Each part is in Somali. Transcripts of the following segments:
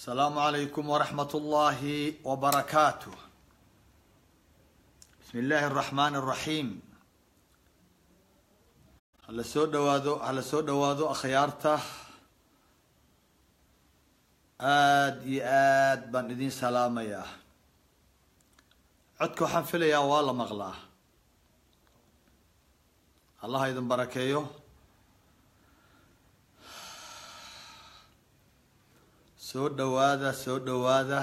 السلام عليكم ورحمة الله وبركاته بسم الله الرحمن الرحيم hala soo dhawaado hala soo dhawaado akhyaarta aada iyo aad baan idin salaamayaa codka waxaan filayaa waa la maqlaa allaha idin barakeeyo soo dhawaada soo dhawaada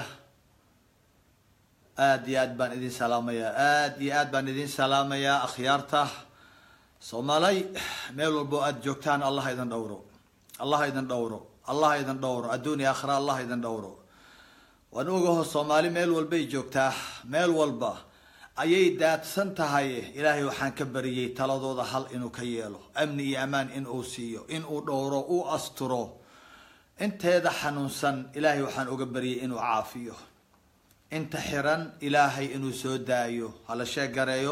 aada iyo aad baan idin salaamayaa aada iyo aad baan idin salaamayaa akhyaarta soomaalay meel walbo aada joogtaan allah idin dhowro allah idin dhowro allah idin dhowro adduun iyo aakhira allah idin dhowro waan ogaho soomaali meel walbay joogtaa meel walba ayay daadsan tahay ilaahay waxaan ka bariyey taladooda hal inuu ka yeelo amni iyo amaan in uu siiyo in uu dhowro uu asturo inteeda xanuunsan ilaahay waxaan uga baryay inuu caafiyo inta xiran ilaahay inuu soo daayo hala sheegareeyo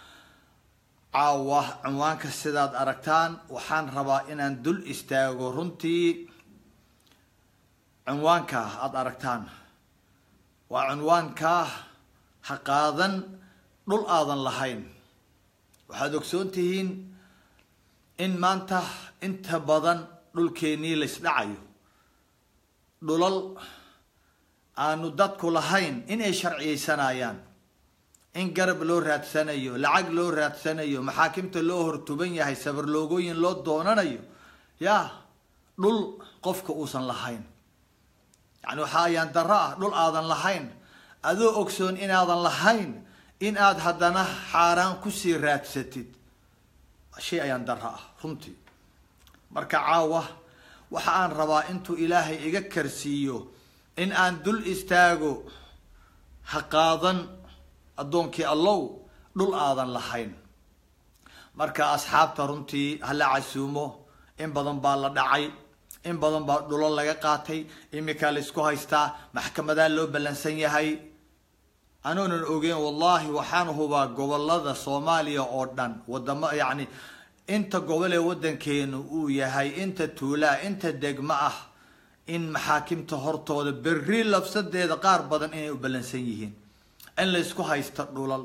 caawa cinwaanka sidaad aragtaan waxaan rabaa inaan dul istaago runtii cinwaanka aada aragtaan waa cinwaanka ha qaadan dhul aadan lahayn waxaad ogsoon tihiin in maanta inta badan dhulkeenii laysdhacayo dhulal aanu dadku lahayn inay sharciyeysanayaan in garab loo raadsanayo lacag loo raadsanayo maxaakimta loo hortuban yahay sabarloogooyin loo doonanayo ya dhul qofka uusan lahayn yani waxaa ayaan daro ah dhul aadan lahayn adoo ogsoon inaadan lahayn in aad haddana xaaraan kusii raadsatid shay ayaan daro ah runtii marka caawa waxa aan rabaa intuu ilaahay iga karsiiyo in aan dul istaago ha qaadan addoonkii allow dhul aadan lahayn marka asxaabta runtii hala casuumo in badan baa la dhacay in badan baa dhulo laga qaatay iminkaa la isku haystaa maxkamadaa loo ballansan yahay anoonan ogeyn wallahi waxaan hubaa gobolada soomaaliya oo dhan wadamo yacni inta gobol ee waddankeenu uu yahay inta tuulaa inta degmo ah in maxaakimta hortooda berri labsadeeda qaar badan inay u ballansan yihiin in laysku haysto dhulal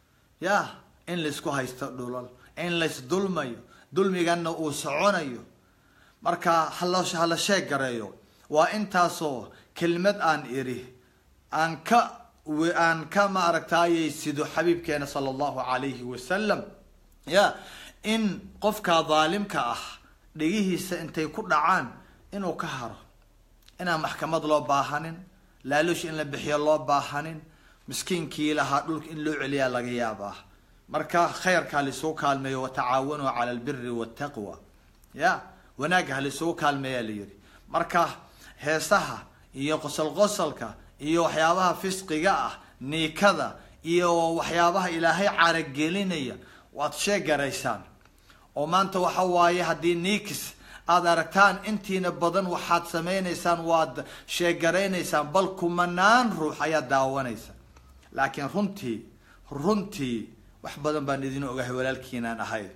ya in laysku haysto dhulal in laysdulmayo dulmigana uu soconayo marka hala hala sheeg gareeyo waa intaasoo kelmad aan iri aan ka aan ka ma aragtaayay sido xabiibkeena sala allahu calayhi wasalam ya in qofka daalimka ah dhegihiisa intay ku dhacaan inuu ka haro inaan maxkamad loo baahanin laaluush in la bixiyo loo baahanin miskiinkii lahaa dhulka in loo celiyaa laga yaabaa marka khayrka halisuu kaalmeeyo watacaawanuu cala albiri waltaqwa ya wanaagga halisuu kaalmeeyaa la yihi marka heesaha iyo qosol qosolka iyo waxyaabaha fisqiga ah niikada iyo waxyaabaha ilaahay caragelinaya waad sheegaraysaan oo maanta waxa waaye haddii niikis aada aragtaan intiina badan waxaad sameynaysaan waad sheegaraynaysaan bal kumanaan ruux ayaad daawanaysa laakiin runtii runtii wax badan baan idin ogahay walaalkiinaan ahay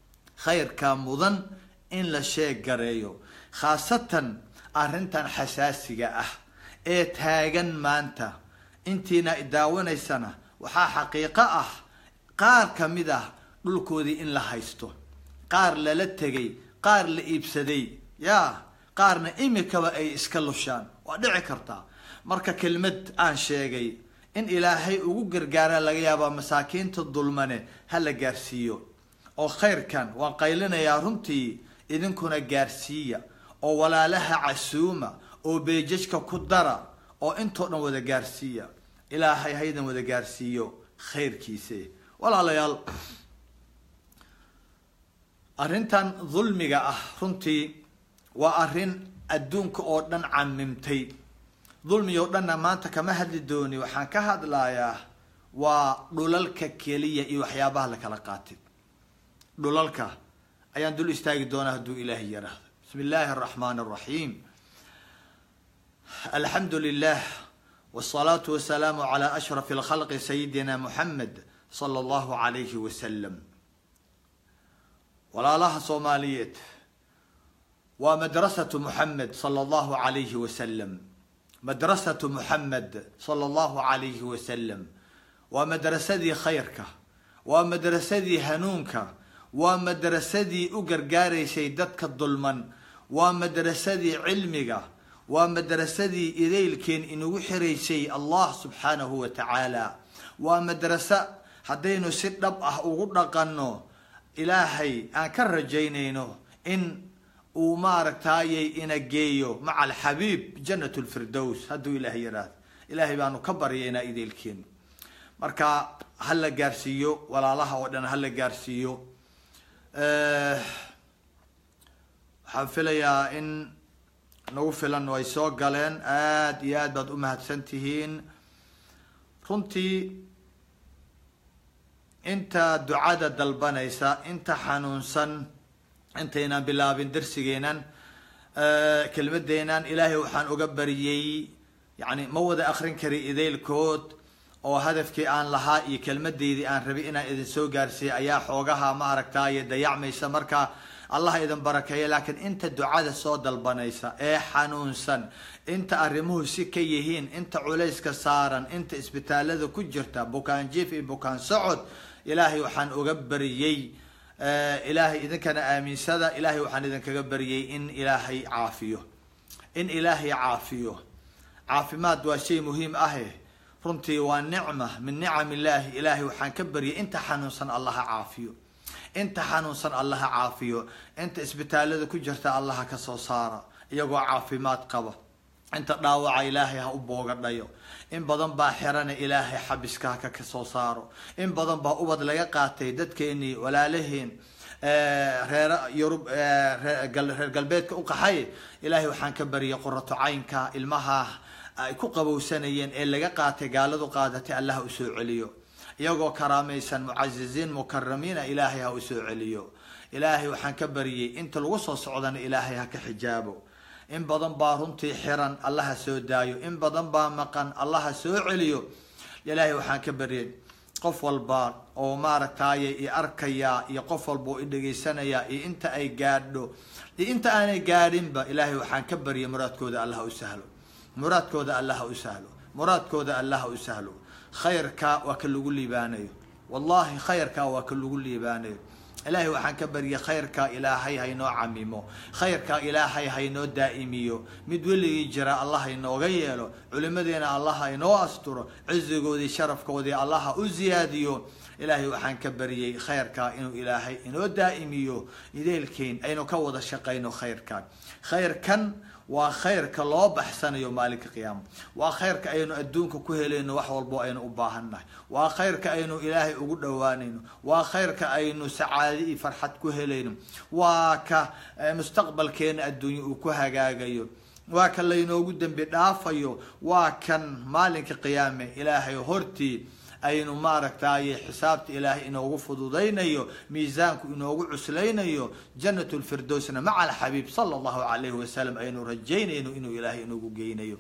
khayrka mudan in la sheeg gareeyo khaasatan arrintan xasaasiga ah ee taagan maanta intiina daawanaysana waxaa xaqiiqo ah qaar kamid ah dhulkoodii in la haysto qaar lala tegay qaar la iibsaday ya qaarna imikaba ay iska lushaan waa dhici kartaa marka kelmad aan sheegay in ilaahay ugu gargaaraa laga yaabaa masaakiinta dulmane ha la gaarsiiyo oo khayrkan waan qaylinayaa runtii idinkuna gaarsiiya oo walaalaha casuuma oo beejajka ku dara oo intoo dhan wada gaarsiiya ilaahay haydan wada gaarsiiyo khayrkiise walaalayaal arrintan dulmiga ah runtii waa arrin adduunka oo dhan camimtay dulmi oo dhanna maanta kama hadli dooni waxaan ka hadlayaa waa dhulalka keliya iyo waxyaabaha la kala qaatay dhulalka ayaan dul istaagi doonaa hadduu ilaahay yaraahdo bismi illaahi araxmaan araxiim alxamdu lilah wsalaatu wasalaamu calaa ashrafi alkhalqi sayidina muxamed sala allahu calayhi wasalam walaalaha soomaaliyeed waa madrasatu muxamed sala allahu calayhi wasalam madrasatu muxamed sala allahu calayhi wasalam waa madrasadii khayrka waa madrasadii hanuunka waa madrasadii u gargaaraysay dadka dulman waa madrasadii cilmiga waa madrasadii idaylkeen inagu xiraysay allah subxaanahu wa tacaala waa madraso haddaynu si dhab ah ugu dhaqanno ilaahay aan ka rajaynayno in uu maaragtaayay ina geeyo maca alxabiib janat lfirdows hadduu ilaahay yidhaahdo ilaahay baanu ka baryaynaa idaylkeen marka ha la gaarsiiyo walaalaha oo dhan ha la gaarsiiyo waxaan filayaa in nagu filan way soo galeen aada iyo aad baad u mahadsan tihiin runtii inta ducada dalbanaysa inta xanuunsan intaynan bilaabin darsigeenan kelmadeenan ilaahay waxaan uga bariyey yani ma wada akrin kari idaylkood oo hadafkii aan lahaa iyo kelmadeydii aan rabay inaan idin soo gaarsiiyay ayaa xoogaha ma aragtaaye dayacmaysa marka allah idin barakeeya laakiin inta ducada soo dalbanaysa ee xanuunsan inta arrimuhu si ka yihiin inta culayska saaran inta isbitaalada ku jirta bukaan jiif iyo bukaan socod ilaahay waxaan uga bariyey ilaahay idinkana aaminsada ilaahay waxaan idinkaga bariyey in ilaahay caafiyo in ilaahay caafiyo caafimaad waa shay muhiim ahe runtii waa nicma min nicam illaahi ilaahay waxaan ka baryay inta xanuunsan allaha caafiyo inta xanuunsan allaha caafiyo inta isbitaalada ku jirta allaha ka soo saara iyagoo caafimaad qaba inta dhaawaca ilaahay ha u boogadhayo in badan baa xirana ilaahay xabiska haka ka soo saaro in badan baa ubad laga qaatay dadkeenii walaalaheen reer yurub reer galbeedka u qaxay ilaahay waxaan ka baryay qorato caynka ilmaha ay ku qabowsanayeen ee laga qaatay gaaladu qaadatay allah ha usoo celiyo iyagoo karaamaysan mucaziziin mukaramiina ilaahay ha usoo celiyo ilaahay waxaan ka baryay inta lagu soo socdana ilaahay ha ka xijaabo in badan baa runtii xiran allaha soo daayo in badan baa maqan allaha soo celiyo ilaahay waxaan ka baryay qof walba oo maaragtaaye i arkaya iyo qof walba oo i dhegaysanaya iyo inta ay gaadho iyo inta aanay gaadhinba ilaahay waxaan ka baryay muraadkooda allaha u sahlo muraadkooda allaha u sahlo muraadkooda allaha u sahlo khayrka waa ka lagu liibaanayo wallahi khayrka waa ka lagu liibaanayo ilaahay waxaan ka baryay khayrka ilaahay haynoo camimo khayrka ilaahay haynoo daa'imiyo mid weligii jira allah haynooga yeelo culimadeena allah haynoo asturo cizigoodii sharafkoodii allah ha u ziyaadiyo ilaahay waxaan ka baryay khayrka inuu ilaahay inoo daa'imiyo ideelkeyn aynu ka wada shaqayno khayrkan khayrkan waa khayrka loo baxsanayo maalinka qiyaama waa khayrka aynu adduunka ku helayno wax walbo aynu u baahannahay waa khayrka aynu ilaahay ugu dhowaanayno waa khayrka aynu sacaadi iyo farxad ku helayno waa ka mustaqbalkeena adduunye uu ku hagaagayo waa kan laynoogu dembi dhaafayo waa kan maalinka qiyaame ilaahay hortii aynu maaragtaaye xisaabta ilaahay inoogu fududaynayo miisaanku inoogu cuslaynayo janat lfirdowsna maca alxabiib sala allahu alayhi wasalam aynu rajaynayno inuu ilaahay inoogu geynayo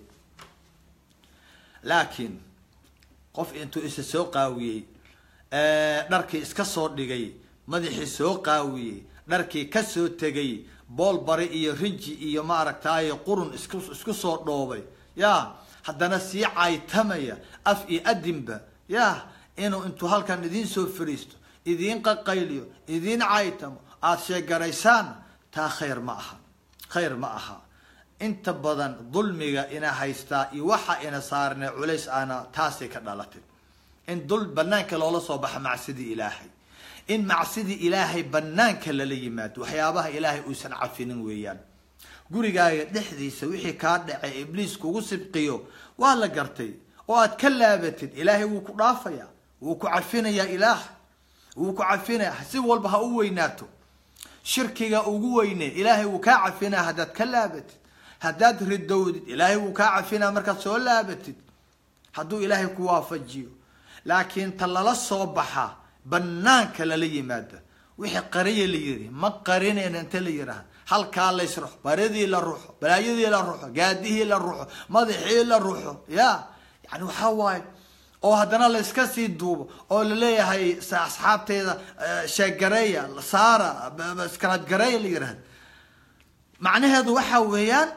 laakiin qof intuu isa soo qaawiyey dharkii iska soo dhigay madaxii soo qaawiyey dharkii kasoo tegay bool bari iyo rinji iyo maaragtaaye qurun isku isku soo dhoobay ya haddana sii caytamaya af iyo adinba ya inuu intuu halkan idiin soo fariisto idiin qaqayliyo idiin caytamo aada sheegaraysaan taa khayr ma aha khayr ma aha inta badan dulmiga ina haystaa iyo waxa ina saarne culays ana taasay ka dhalatay in dul banaanka loola soo baxa macsidii ilaahay in macsidii ilaahay banaanka lala yimaado waxyaabaha ilaahay uusan cafinin weeyaan gurigaaga dhexdiisa wixii kaa dhacay ibliis kugu sibqiyo waa la gartay oo aad ka laabatid ilaahay wuu ku dhaafaya wuu ku cafinayaa ilaah wuu ku cafinaya si walba ha u weynaato shirkiga ugu weyne ilaahay wuu kaa cafinaya haddaad ka laabatid haddaad ridowdid ilaahay wuu kaa cafinaya markaad soo laabatid hadduu ilaahay ku waafajiyo laakiin ta lala soo baxa banaanka lala yimaada wixii qariya la yiri ma qarinayna inta la yiraahda halkaa lays ruxo baridii la ruxo balaayadii la ruxo gaadihii la ruxo madaxii la ruxo ya yani waxaa waaye oo haddana layska sii duubo oo laleeyahay asxaabteeda sheeggareeya saara skarabgareeya la yirahda macnaheedu waxa weeyaan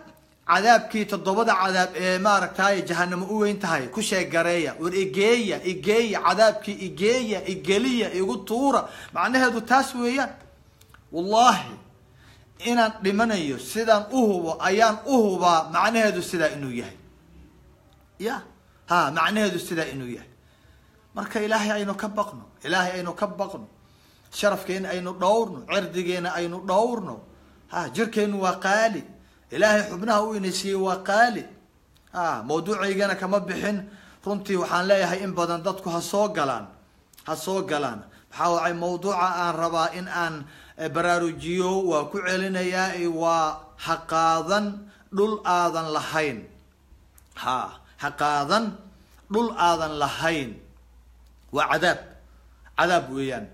cadaabkii toddobada cadaab ee maaragtay jahanamo u weyn tahay ku sheegareeya war igeeya igeeya cadaabkii igeeya igeliya igu tuura macnaheedu taas weeyaan wallahi inaan dhimanayo sidaan uhubo ayaan uhubaa macnaheedu sidaa inuu yahay ya ha macnaheedu sidaa inuu yahay marka ilaahay aynu ka baqno ilaahay aynu ka baqno sharafkeena aynu dhowrno cirdigeena aynu dhowrno ha jirkeenu waa qaali ilaahay xubnaha u inaysiiyey waa qaali a mawduucaygana kama bixin runtii waxaan leeyahay in badan dadku ha soo galaan ha soo galaan maxaa wacay mawduuca aan rabaa in aan baraarujiyo waa ku celinayaa waa ha qaadan dhul aadan lahayn ha ha qaadan dhul aadan lahayn waa cadaab cadaab weeyaan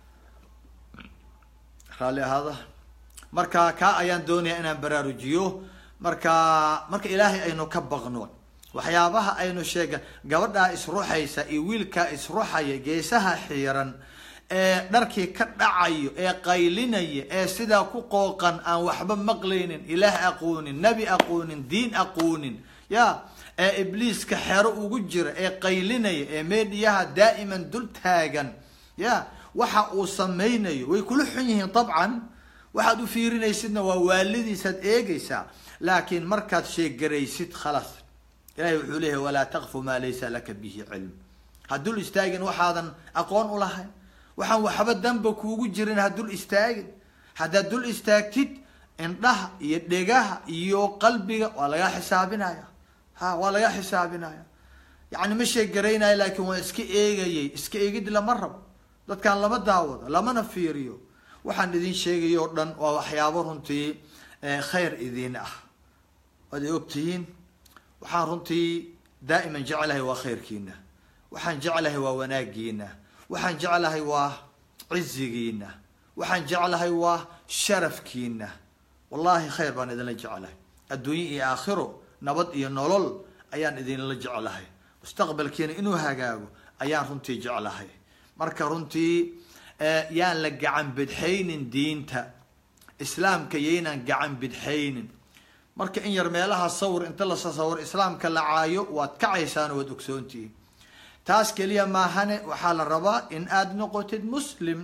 raalli ahaada marka kaa ayaan doonaya inaan baraarujiyo marka marka ilaahay aynu ka baqno waxyaabaha aynu sheega gabadhaa isruxaysa iyo wiilkaa isruxaya geesaha xiiran ee dharkii ka dhacayo ee qaylinaya ee sidaa ku qooqan aan waxba maqlaynin ilaah aqoonin nebi aqoonin diin aqoonin ya ee ibliiska xero ugu jira ee qaylinaya ee meedhiyaha daa'iman dul taagan ya waxa uu samaynayo way kula xun yihiin dabcan waxaad u fiirinaysidna waa waalidiisaad eegaysaa laakiin markaad sheegaraysid khalaas ilahay wuxuu leeyahay walaa taqfu maa laysa laka bihi cilm ha dul istaagin waxaadan aqoon u lahayn waxaan waxba danba kuugu jirin ha dul istaagin haddaad dul istaagtid indhaha iyo dhegaha iyo qalbiga waa lagaa xisaabinaya ha waa lagaa xisaabinaya yacni ma sheegaraynayo laakiin waa iska eegayay iska eegid lama rabo dadkaan lama daawado lamana fiiriyo waxaan idin sheegay o dhan waa waxyaabo runtii khayr idin ah waad ay ogtihiin waxaan runtii daa'iman jeclahay waa khayrkiina waxaan jeclahay waa wanaagiina waxaan jeclahay waa cizigiina waxaan jeclahay waa sharafkiina wallahi khayr baan idinla jeclahay adduunye iyo aakhiro nabad iyo nolol ayaan idinla jeclahay mustaqbalkiina inuu hagaago ayaan runtii jeclahay marka runtii yaan la gacan bidxaynin diinta islaamka yaynaan gacan bidxaynin marka in yar meelaha sawir inta la sasawir islaamka la caayo waad kacaysaan waad ogsoontihiin taas keliya maahane waxaa la rabaa in aada noqotid muslim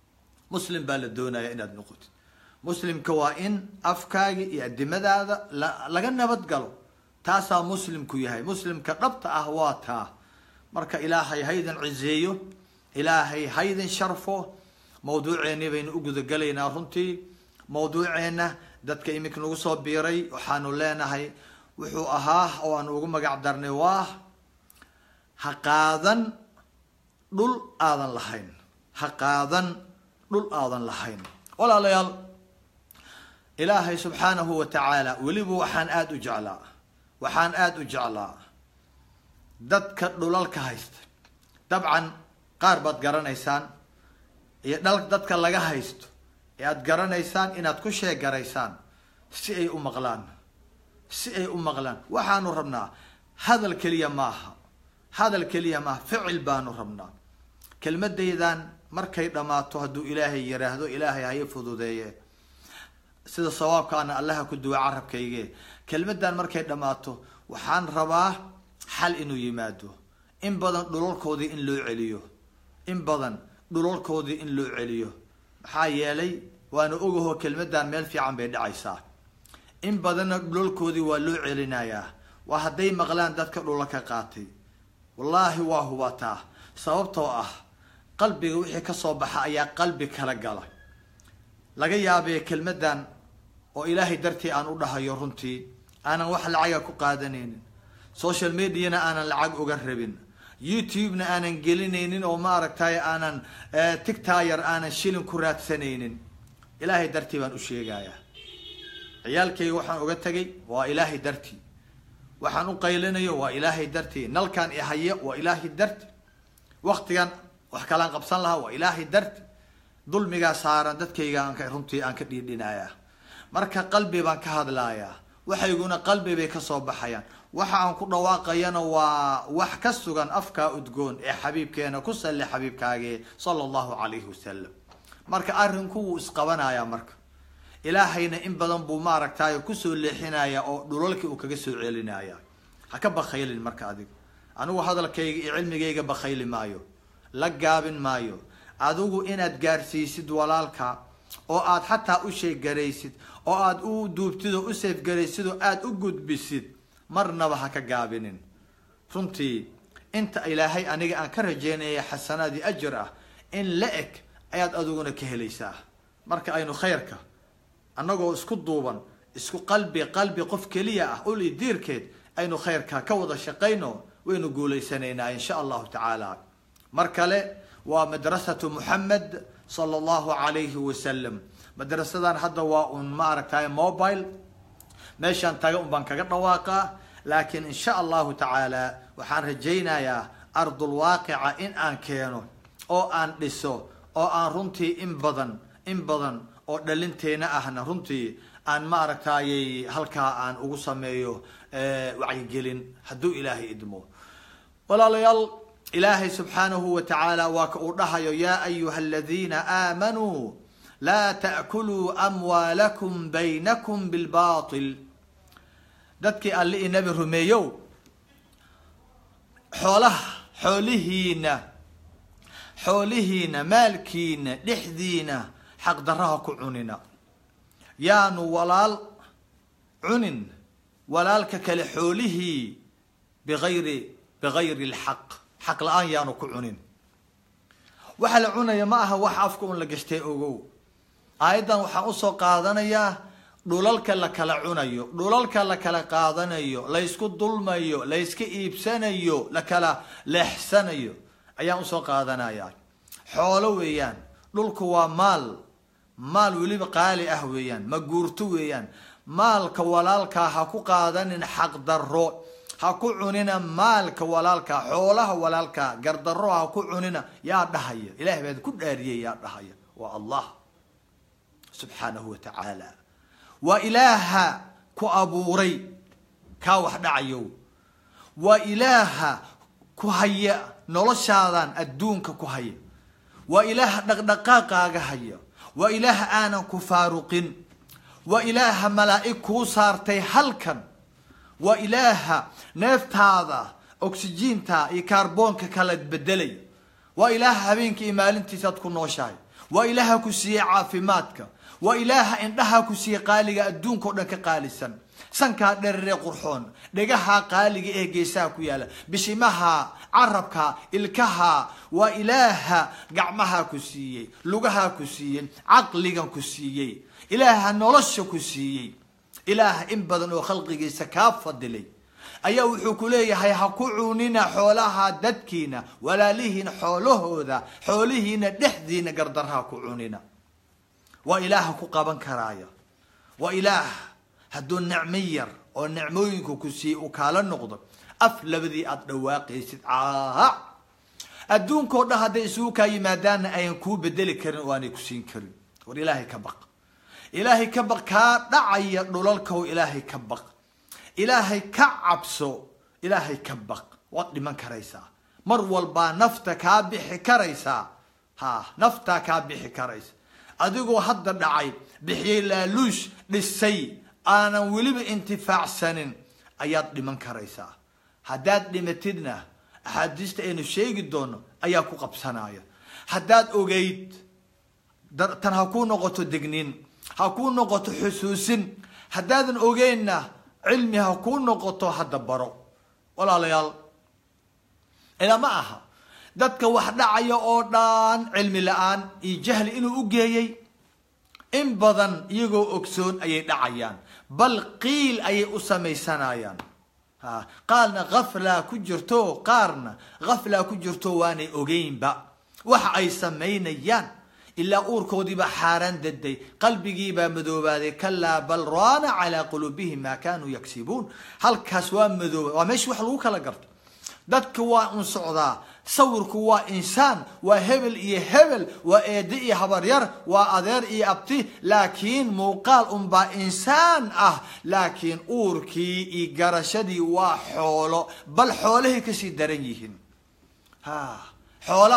muslim baa la doonaya inaad noqotid muslimka waa in afkaaga iyo adimadaada la laga nabad galo taasaa muslimku yahay muslimka dhabta ah waa taa marka ilaahay haydan cizeeyo ilaahay haydin sharfo mawduuceeni baynu u gudagalaynaa runtii mawduuceenna dadka iminka nagu soo biiray waxaanu leenahay wuxuu ahaa oo aan ugu magac darnay waa ha qaadan dhul aadan lahayn ha qaadan dhul aadan lahayn walaalayaal ilaahay subxaanahu wa tacaala weliba waxaan aada u jeclaa waxaan aada u jeclaa dadka dhulalka haysta dabcan qaar baad garanaysaan iyo dhal dadka laga haysto ee aada garanaysaan inaad ku sheegaraysaan si ay u maqlaan si ay u maqlaan waxaanu rabnaa hadal keliya maaha hadal keliya maaha ficil baanu rabnaa kelmadaydan markay dhammaato hadduu ilaahay yiraahdo ilaahay haya fududeeye sida sawaabka ana allaha ku duwa carabkayge kelmadan markay dhammaato waxaan rabaa xal inuu yimaado in badan dhulalkoodii in loo celiyo in badan dhulalkoodii in loo celiyo maxaa yeelay waana ogahoo kelmadan meel fiican bay dhacaysaa in badanna dhulalkoodii waa loo celinayaa waa hadday maqlaan dadka dhulalka qaatay wallaahi waa hubataa sababtoo ah qalbiga wixii kasoo baxa ayaa qalbi kala gala laga yaabee kelmadan oo ilaahay dartii aan u dhahayo runtii aanan wax lacaga ku qaadanaynin social mediana aanan lacag uga rabin youtube-na aanan gelinaynin oo maaragtay aanan tictayar aanan shilin ku raadsanaynin ilaahay dartii baan u sheegayaa ciyaalkayga waxaan uga tegay waa ilaahay dartii waxaan u qaylinayo waa ilaahay dartii nalkaan ihayo waa ilaahay darti waktigan wax kalaan qabsan lahaa waa ilaahay darti dulmigaa saaran dadkayga aan runtii aan ka dhiidhinayaa marka qalbi baan ka hadlayaa waxayguna qalbi bay kasoo baxayaan waxa aan ku dhawaaqayana waa wax ka sugan afkaa udgoon ee xabiibkeena ku salli xabiibkaage sala allahu calayhi wasalam marka arrinku wuu isqabanayaa marka ilaahayna in badan buu maaragtay kusoo leexinaya oo dhulalkii uu kaga soo celinaya ha ka bakaylin marka adiga anigu hadalkayga iyo cilmigayga bakayli maayo la gaabin maayo adigu inaad gaarsiisid walaalka oo aad xataa u sheeggaraysid oo aad u duubtid oo u seefgaraysid oo aada u gudbisid marnaba ha ka gaabinin runtii inta ilaahay aniga aan ka rajeynaya xasanaadii ajir ah in la eg ayaad adiguna ka helaysaa marka aynu khayrka annagoo isku duuban isku qalbi qalbi qof keliya ah uli diirkeed aynu khayrka ka wada shaqayno waynu guulaysanaynaa insha allahu tacaala mar kale waa madrasatu muxamed sala allahu calayhi wasalam madrasadan hadda waa un ma aragtay mobile meeshaan taga un baan kaga dhawaaqaa laakiin insha allahu tacaala waxaan rajaynayaa ardulwaaqica in aan keeno oo aan dhiso oo aan runtii in badan in badan oo dhalinteena ahna runtii aan ma aragtayy halkaa aan ugu sameeyo wacyigelin hadduu ilaahay idmo walaalayaal ilaahay subxaanahu wa tacaala waa ka uu dhahayo yaa ayuha aladiina aamanuu laa ta'kuluu amwaalakum baynakum bilbatil dadkii alle i nabi rumeeyow xoolaha xoolihiina xoolihiina maalkiina dhexdiina xaqdaraha ku cunina yaanu walaal cunin walaalka kale xoolihii biayri bigayri lxaq xaq la-aan yaanu ku cunin waxa la cunaya ma aha wax afka un la gashtay ogow aayaddan waxaan usoo qaadanayaa dhulalka la kala cunayo dhulalka la kala qaadanayo laysku dulmayo layska iibsanayo la kala leexsanayo ayaan usoo qaadanayaa xoolo weeyaan dhulku waa maal maal weliba qaali ah weeyaan ma guurto weeyaan maalka walaalkaa ha ku qaadanin xaqdarro ha ku cunina maalka walaalkaa xoolaha walaalkaa gardarro ha ku cunina yaa dhahaya ilahay baad ku dhaariyay yaa dhahaya waa allah subxaanahu wa tacaala waa ilaaha ku abuuray kaa wax dhacayo waa ilaaha ku haya noloshaadan adduunka ku haya waa ilaaha dhaqdhaqaaqaaga haya waa ilaaha aanan ku faaruqin waa ilaaha malaa'ig kuu saartay halkan waa ilaaha neeftaada oxygiinta iyo kaarboonka kala bedelay waa ilaaha habeenkii iyo maalintiisaad ku nooshahay waa ilaaha ku siiyey caafimaadka waa ilaaha indhaha ku siiyey qaaliga adduunka o dhan ka qaalisan sankaa dheraree qurxoon dhegaha qaaliga ee geesaha ku yaala bishimaha carabka ilkaha waa ilaaha gacmaha ku siiyey lugaha ku siiyey caqligan ku siiyey ilaaha nolosha ku siiyey ilaaha in badan oo khalqigiisa kaa fadilay ayaa wuxuu ku leeyahay ha ku cunina xoolaha dadkiina walaalihiina xoolahooda xoolihiina dhexdiina gardarha ku cunina waa ilaaha ku qaban karaaya waa ilaah hadduu nicmo yar oo nicmooyinku ku siiyey uu kaala noqdo af labadii aada dhawaaqaysid caaha adduunkao dhan hadday isugu kaa yimaadaanna ayan kuu bedeli karin oo aanay ku siin karin war ilaahay ka baq ilaahay ka baq kaa dhacaya dhulalkaw ilaahay ka baq ilaahay ka cabso ilaahay ka baq waad dhiman karaysaa mar walbaa nafta kaa bixi karaysaa ha naftaa kaa bixi karaysa adigoo hadda dhacay bixiyey laaluush dhisay aanan weliba intifaacsanin ayaad dhiman karaysaa haddaad dhimatidna axaadiista aynu sheegi doono ayaa ku qabsanaya haddaad ogeyd tan ha kuu noqoto degnin ha kuu noqoto xusuusin haddaadan ogeynna cilmi ha kuu noqoto hadda baro walaalayaal ilaa ma aha dadka wax dhacaya oo dhan cilmi la-aan iyo jahli inuu u geeyey in badan iyagoo ogsoon ayay dhacayaan bal qiil ayay u samaysanayaan ha qaarna khaflaa ku jirto qaarna khaflaa ku jirto waanay ogeynba waxa ay samaynayaan ilaa uurkoodiibaa xaaraan daday qalbigiibaa madoobaaday kalaa bal raana calaa quluubihim maa kanuu yagsibuun halkaas waa madooba waa meesha wax lagu kala garto dadka waa un socdaa sawirku waa insaan waa hebel iyo hebel waa eede iyo habaryar waa adeer iyo abti laakiin muuqaal unbaa insaan ah laakiin uurkii iyo garashadii waa xoolo bal xoolahay kasii daran yihiin ha xoolaha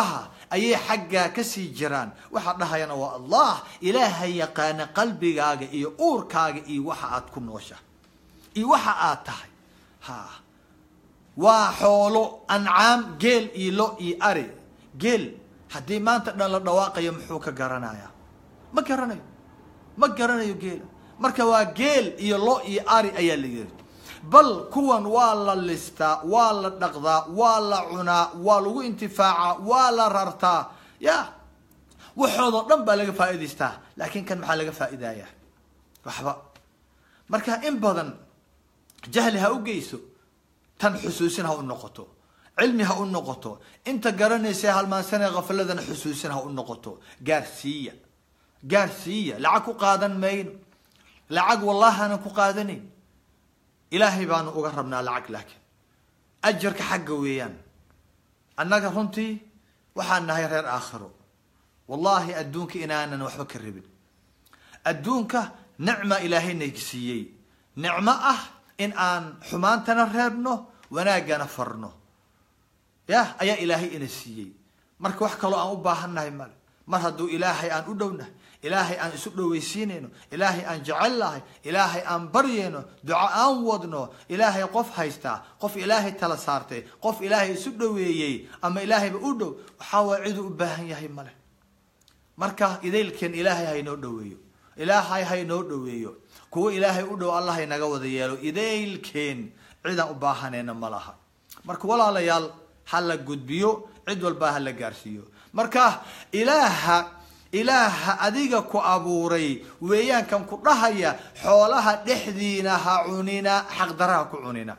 ayay xaggaa kasii jiraan waxaa dhahayana waa allah ilaaha yaqaana qalbigaaga iyo uurkaaga iyo waxa aad ku noosha iyo waxa aad tahay ha waa xoolo ancaam geel iyo lo iyo ari geel haddii maanta dhan la dhawaaqayo muxuu ka garanayaa ma garanayo ma garanayo geela marka waa geel iyo lo iyo ari ayaa la yiri bal kuwan waa la listaa waa la dhaqdaa waa la cunaa waa lagu intifaacaa waa la rartaa ya waxoodoo dhan baa laga faa'idaystaa laakiin kan maxaa laga faa'iidaya waxba marka in badan jahli ha u geyso tan xusuusin ha u noqoto cilmi ha u noqoto inta garanaysa halmaansanee kafaladana xusuusin ha u noqoto gaarsiiya gaarsiiya lacag ku qaadan mayno lacag wallahaanan ku qaadanayn ilaahay baanu uga rabnaa lacag laakiin ajarka xagga weeyaan annaga runtii waxaan nahay reer aakhiro wallahi adduunka inaanan waxba ka rabin adduunka nicma ilaahayna siiyey nicmo ah in aan xumaantana reebno wanaaggana farno yah ayaa ilaahay ina siiyey marka wax kaloo aan u baahannahay male mar hadduu ilaahay aan u dhownahay ilaahay aan isu dhoweysiinayno ilaahay aan jecel lahay ilaahay aan baryayno duco aan wadno ilaahay qof haystaa qof ilaahay tala saartay qof ilaahay isu dhoweeyey ama ilaahayba u dhow waxaa waay ciduu u baahan yahay male marka idaylkeen ilaahay haynoo dhoweeyo ilaahay haynoo dhoweeyo kuwo ilaahay u dhow allah haynaga wada yeelo idaylkeen cidaan u baahanayna ma laha marka walaalayaal ha la gudbiyo cid walbaa ha la gaarsiiyo marka ilaaha ilaaha adiga ku abuuray weeyaankan ku dhahaya xoolaha dhexdiina ha cunina xaqdaraha ku cunina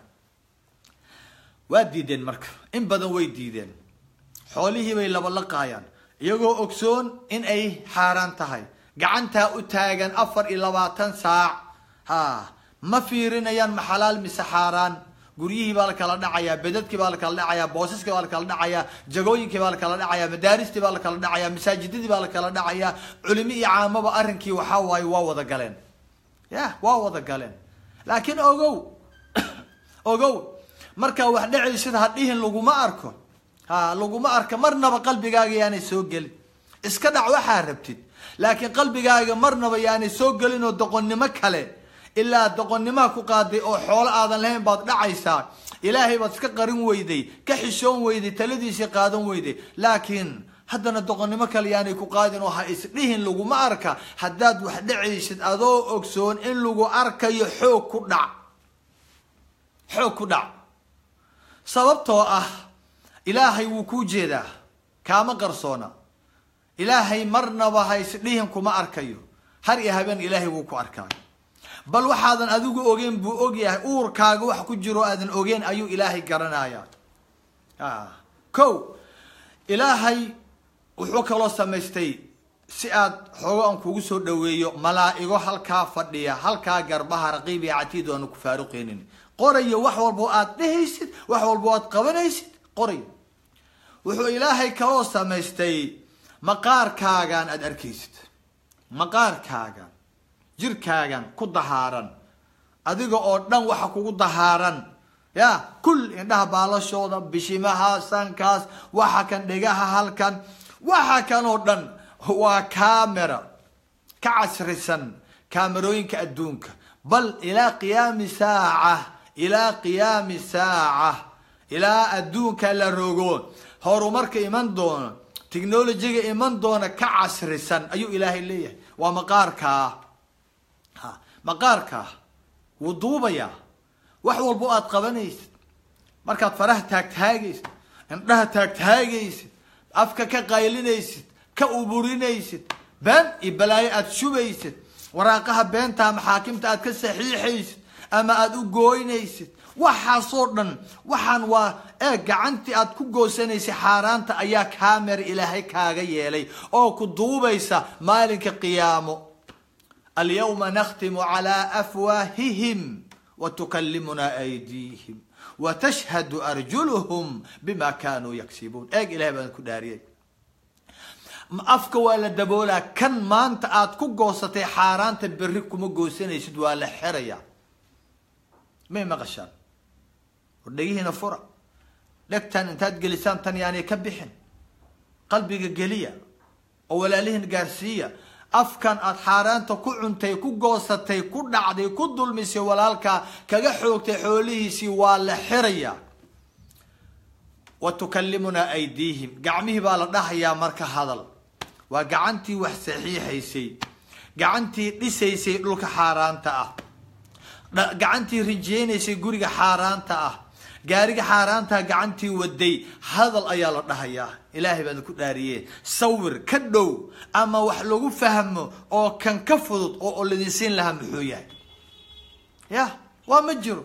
waa diideen marka in badan way diideen xoolihii bay labalaqaayaan iyagoo ogsoon in ay xaaraan tahay gacantaa u taagan afar iyo labaatan saac ha ma fiirinayaan ma xalaal mise xaaraan guryihii baa la kala dhacayaa bedadkii baa la kala dhacayaa boosaskii baa la kala dhacayaa jagooyinkii baa la kala dhacayaa madaaristii baa la kala dhacayaa masaajidadii baa la kala dhacayaa culimo iyo caamaba arrinkii waxaa waaye waa wada galeen ya waa wada galeen laakiin ogow ogow markaa wax dhacaysid hadhihin laguma arko ha laguma arka marnaba qalbigaaga yaanay soo gelin iska dhac waxaa rabtid laakiin qalbigaaga marnaba yaanay soo gelin oo doqonnimo kale ilaa doqonnimaha ku qaaday oo xoolo aadan lahayn baad dhacaysaa ilaahay baad iska qarin weyday ka xishoon weyday taladiisii qaadan weyday laakiin haddana doqonnimo kale yaanay ku qaadin oo ha isdhihin laguma arka haddaad wax dhacaysid adoo ogsoon in lagu arkayo xoog ku dhac xoog ku dhac sababtoo ah ilaahay wuu kuu jeedaa kaama qarsoona ilaahay marnaba ha isdhihin kuma arkayo har iyo habeen ilaahay wuu ku arkaayo bal waxaadan adigu ogeyn buu ogyahay uurkaaga wax ku jiro aadan ogeyn ayuu ilaahay garanaya ko ilaahay wuxuu kaloo samaystay si aad xoogo aan kugu soo dhaweeyo malaa-igo halkaa fadhiya halkaa garbaha raqiib iyo catiid aanu ku faaruqeynin qorayo wax walbo aad dhehaysid wax walbo aad qabanaysid qorayo wuxuu ilaahay kaloo samaystay maqaarkaagan aada arkaysid maqaarkaagan jirkaagan ku dahaaran adiga oo dhan waxa kugu dahaaran ya kul indhaha baalashooda bishimaha sankaas waxa kan dhegaha halkan waxa kan oo dhan waa camera ka casrisan kaamerooyinka adduunka bal ilaa qiyaami saaca ilaa qiyaami saaca ilaa adduunka la rogo horumarka iman doono technolojiga iman doona ka casrisan ayuu ilaahay leeyahay waa maqaarkaa ha maqaarkaa wuu duubayaa wax walbo aad qabanaysid markaad faraha taagtaagaysid indhaha taagtaagaysid afka ka qaylinaysid ka uburinaysid been iyo balaayo aad shubaysid waraaqaha beenta maxaakimta aad ka saxiixaysid ama aada u gooynaysid waxaasoo dhan waxaan waa ee gacantii aad ku goosanaysay xaaraanta ayaa kaamera ilaahay kaaga yeelay oo ku duubaysa maalinka qiyaamo alyawma nakhtimu calaa afwaahihim watukallimuna aydiihim watashhadu arjuluhum bima kanuu yaksibuun eeg ilahay baan ku dhaariyay afka waa la daboolaa kan maanta aad ku goosatay xaaraanta berri kuma goosanaysid waa la xeraya may maqashaan war dhegihiina fura dhegtan intaad gelisaan tan yaanay ka bixin qalbiga geliya oo walaalihin gaarsiiya afkan aad xaaraanta ku cuntay ku goosatay ku dhacday ku dulmisay walaalkaa kaga xoogtay xoolihiisii waa la xiraya wa tukallimunaa aydiihim gacmihii baa la dhahayaa marka hadal waa gacantii wax saxiixaysay gacantii dhisaysay dhulka xaaraanta ah gacantii rijeynaysay guriga xaaraanta ah gaariga xaaraantaa gacantii waday hadal ayaa la dhahayaa ilaahay baan ku dhaariye sawir ka dhow ama wax lagu fahmo oo kan ka fudud oo ladinsiin lahaa muxuu yahay ya waa ma jiro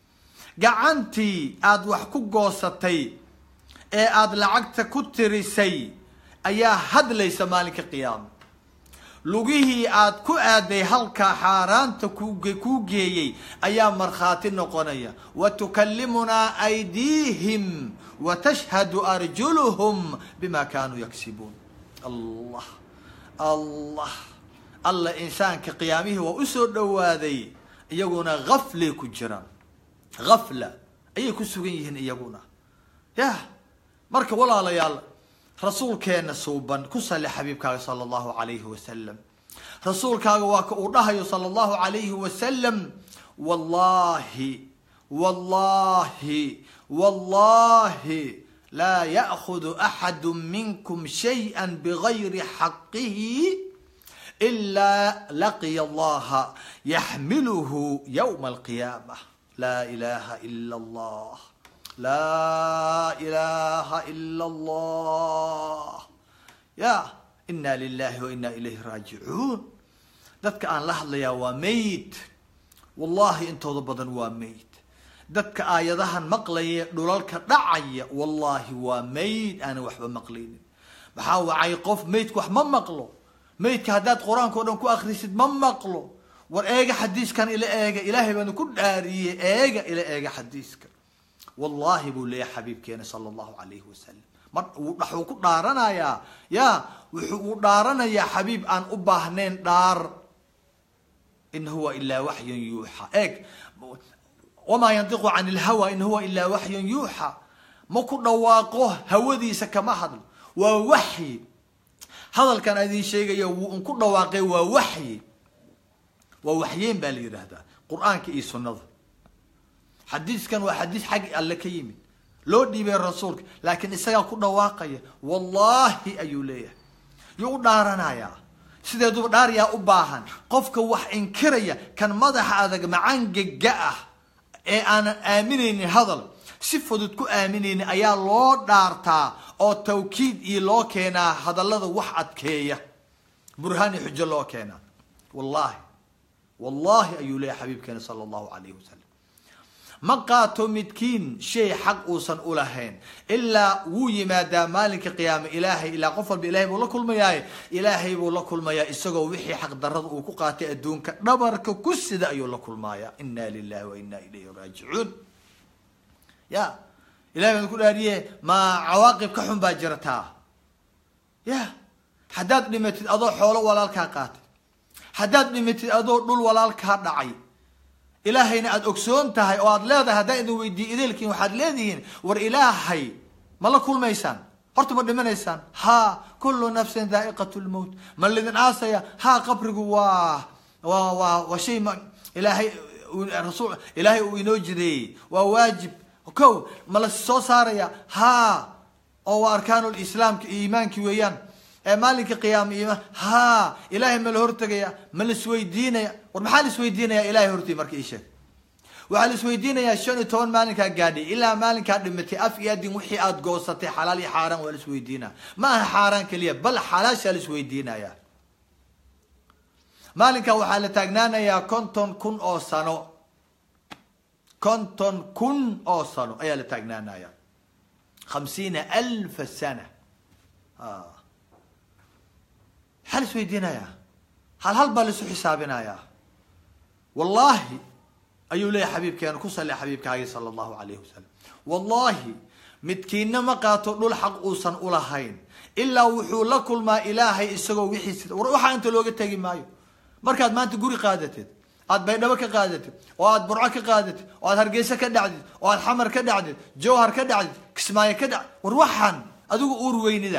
gacantii aada wax ku goosatay ee aada lacagta ku tirisay ayaa hadlaysa maalinka qiyaama lugihii aad ku aaday halkaa xaaraanta kuu geeyey ayaa markhaati noqonaya wa tukallimunaa aydiihim wa tashhadu arjuluhum bima kaanuu yaksibuun allah allah alla insaanka qiyaamihii waa usoo dhowaaday iyaguna gaflay ku jiraan gafla ayay ku sugan yihiin iyaguna yah marka walaalayaal rasuulkeena suuban ku sali xabiibkaaga sala allahu calayhi wasalam rasuulkaaga waa ka uu dhahayo sala allahu calayhi wasalam wallahi wallahi wallahi laa ya'khudu axadu minkum shayئa bigayri xaqihi ilaa laqiya allaha yaxmiluhu yowma alqiyaamah laa ilaha ila allah laa ilaha ila allah ya ina lilahi wa ina ilayhi raajicuun dadka aan la hadlayaa waa mayd wallahi intooda badan waa mayd dadka aayadahan maqlaya dhulalka dhacaya wallahi waa mayd aanan waxba maqlaynin maxaa wacay qof maydka wax ma maqlo maydka haddaad qur-aanka o dhan ku akrisid ma maqlo war eega xadiiskan ila eega ilaahay baanu ku dhaariyey eega ila eega xadiiska wallahi buu leeyahay xabiibkeena sala allahu calayhi wasalam mar waxuu ku dhaaranayaa ya wuxuu uu dhaaranayaa xabiib aan u baahnayn dhaar in huwa ilaa waxyun yuuxa eeg wamaa yantiqu can ilhawa in huwa ilaa waxyun yuuxa ma ku dhawaaqo hawadiisa kama hadlo waa waxyi hadalkan adin sheegaya wuu un ku dhawaaqay waa waxyi waa waxyeyn baa la yidhaahdaa qur-aanka iyo sunnada xadiiskan waa xadiis xag alle ka yimid loo dhiibay rasuulka laakiin isagaa ku dhawaaqaya wallahi ayuu leeyahay yuu u dhaaranayaa sideeduba dhaariyaa u baahan qofka wax inkiraya kan madaxa adag macangega ah ee aanan aaminaynin hadal si fudud ku aaminaynin ayaa loo dhaartaa oo tawkiid iyo loo keenaa hadallada wax adkeeya burhaan iyo xujo loo keenaa wallahi wallahi ayuu leeyahay xabiibkeena sala allahu calayhi wasalam ma qaato midkiin shay xaq uusan ulahayn ilaa wuu yimaadaa maalinka qiyaame ilaahay ilaa qof walba ilahay buu la kulmayaaye ilaahay buu la kulmayaa isagoo wixii xaq darada uu ku qaatay adduunka dhabarka ku sida ayuu la kulmaaya ina lilahi wa ina ilayhi raajicuun ya ilahay baan ku dhaariye ma cawaaqib ka xun baa jirtaa ya haddaad dhimatid adoo xoolo walaalkaa qaatay haddaad dhimatid adoo dhul walaalkaa dhacay ilaahayna aada ogsoon tahay oo aada leedahay haddaan idin weydiiyo ideelkiin waxaad leedihiin war ilaahay ma la kulmaysaan horta ma dhimanaysaan ha kullu nafsin daa'iqat lmowt ma lidin aasaya ha qabrigu waa waa waa waa shay ma ilaahay rasul ilaahay uu inoo jideeyey waa waajib kow ma la soo saaraya ha oo waa arkaanu lislaamka iyo iimaankii weeyaan ee maalinka qiyaama iyo ha ilaahay ma la hortegaya ma la isweydiinaya war maxaa la isweydiinaya ilahay hortii marka ii sheeg waxaa la isweydiinayaa shan iyo toban maalinkaa gaadhay ilaa maalinkaa dhimatay af iyo adin wixii aada goosatay xalaal iyo xaaraan waa la isweydiinaya ma aha xaaraan keliya bal xalaashaa la isweydiinaya maalinkaa waxaa la taagnaanayaa konton kun oo sano konton kun oo sano ayaa la taagnaanaya khamsiina alfa sana maxaa la isweydiinayaa hal hal baa laisu xisaabinayaa wallahi ayuu leeyahay xabiibkeena ku sali xabiibkaagi sala allahu alayhi wasalam wallahi midkiina ma qaato dhul xaq uusan ulahayn ilaa wuxuu la kulmaa ilaahay isagoo wixiis war waxaa inta looga tegi maayo markaad maanta guri qaadatid aad baydhabo ka qaadatid oo aad burco ka qaadatid oo aad hargeysa ka dhacdid oo aad xamar ka dhacdid jawhar ka dhacdid kismaayo ka dhac war waxaan adigu uur weynida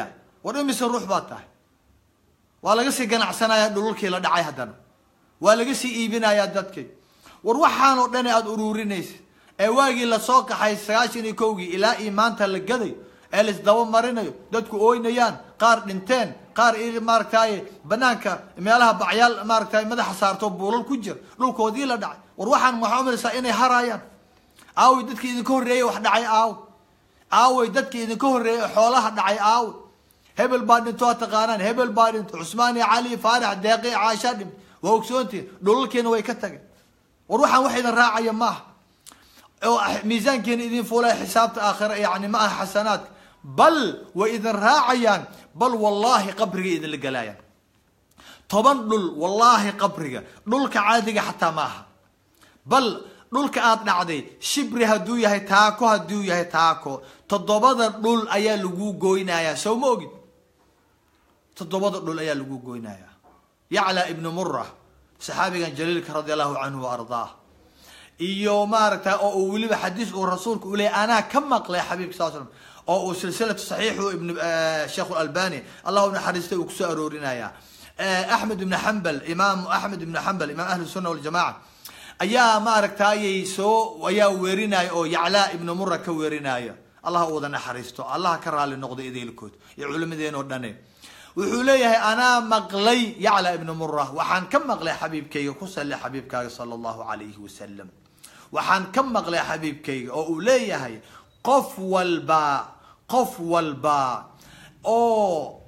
war imise ruux baad tahay waa laga sii ganacsanayaa dhululkii la dhacay haddana waa laga sii iibinayaa dadkii war waxaan oo dhan aada uruurinaysa ee waagii lasoo kaxay sagaashan iyo kowgii ilaa iyo maanta la gaday ee laisdaba marinayo dadku ooynayaan qaar dhinteen qaar maaragtay banaanka meelaha bacyaal maaragtay madaxa saarto buulal ku jir dhulkoodii la dhacay war waxaan waxaa umalaysaa inay haraayaan aaway dadkii idinka horreeyey wax dhacay aaw aaway dadkii idinka horreeyey xoolaha dhacay aaw hebel baa dhinto waa taqaanaan hebel baa dhinto cusmaan iyo cali faarax deeqi caasha dhint waa ogsoontiin dhulalkiina way ka tageen war waxaan wax idin raacaya maaha oo miisaankiina idin fuulaya xisaabta aakhira yani ma aha xasanaadka bal way idin raacayaan bal wallahi qabriga idinla galaayaan toban dhul wallahi qabriga dhulka caadiga xataa ma aha bal dhulka aada dhacday shibri hadduu yahay taako hadduu yahay taako toddobada dhul ayaa lagu goynayaa sow ma ogid toddobada dhul ayaa lagu goynayaa yacla ibnu mura saxaabigan jaliilka radi allahu canhu wa ardaah iyo maaragta oo uu weliba xadiis uu rasuulka u leeyay anaa ka maqlay xabiibka sal slam oo uu silsilatu saxiixu ibn sheekh albani allahu naxariistay uu kusoo aroorinaya axmed ibn xambal imaam axmed ibn xambal imaam ahli sunna waljamaca ayaa maaragtayay soo ayaa weerinaya oo yaclaa ibnu mura ka weerinaya allah u wada naxariisto allah ka raali noqdo ideelkood iyo culimadeen oo dhane wuxuu leeyahay anaa maqlay yacla ibnu mura waxaan ka maqlay xabiibkayga ku salli xabiibkaaga sala allahu calayhi wasalam waxaan ka maqlay xabiibkayga oo uu leeyahay qof walba qof walba oo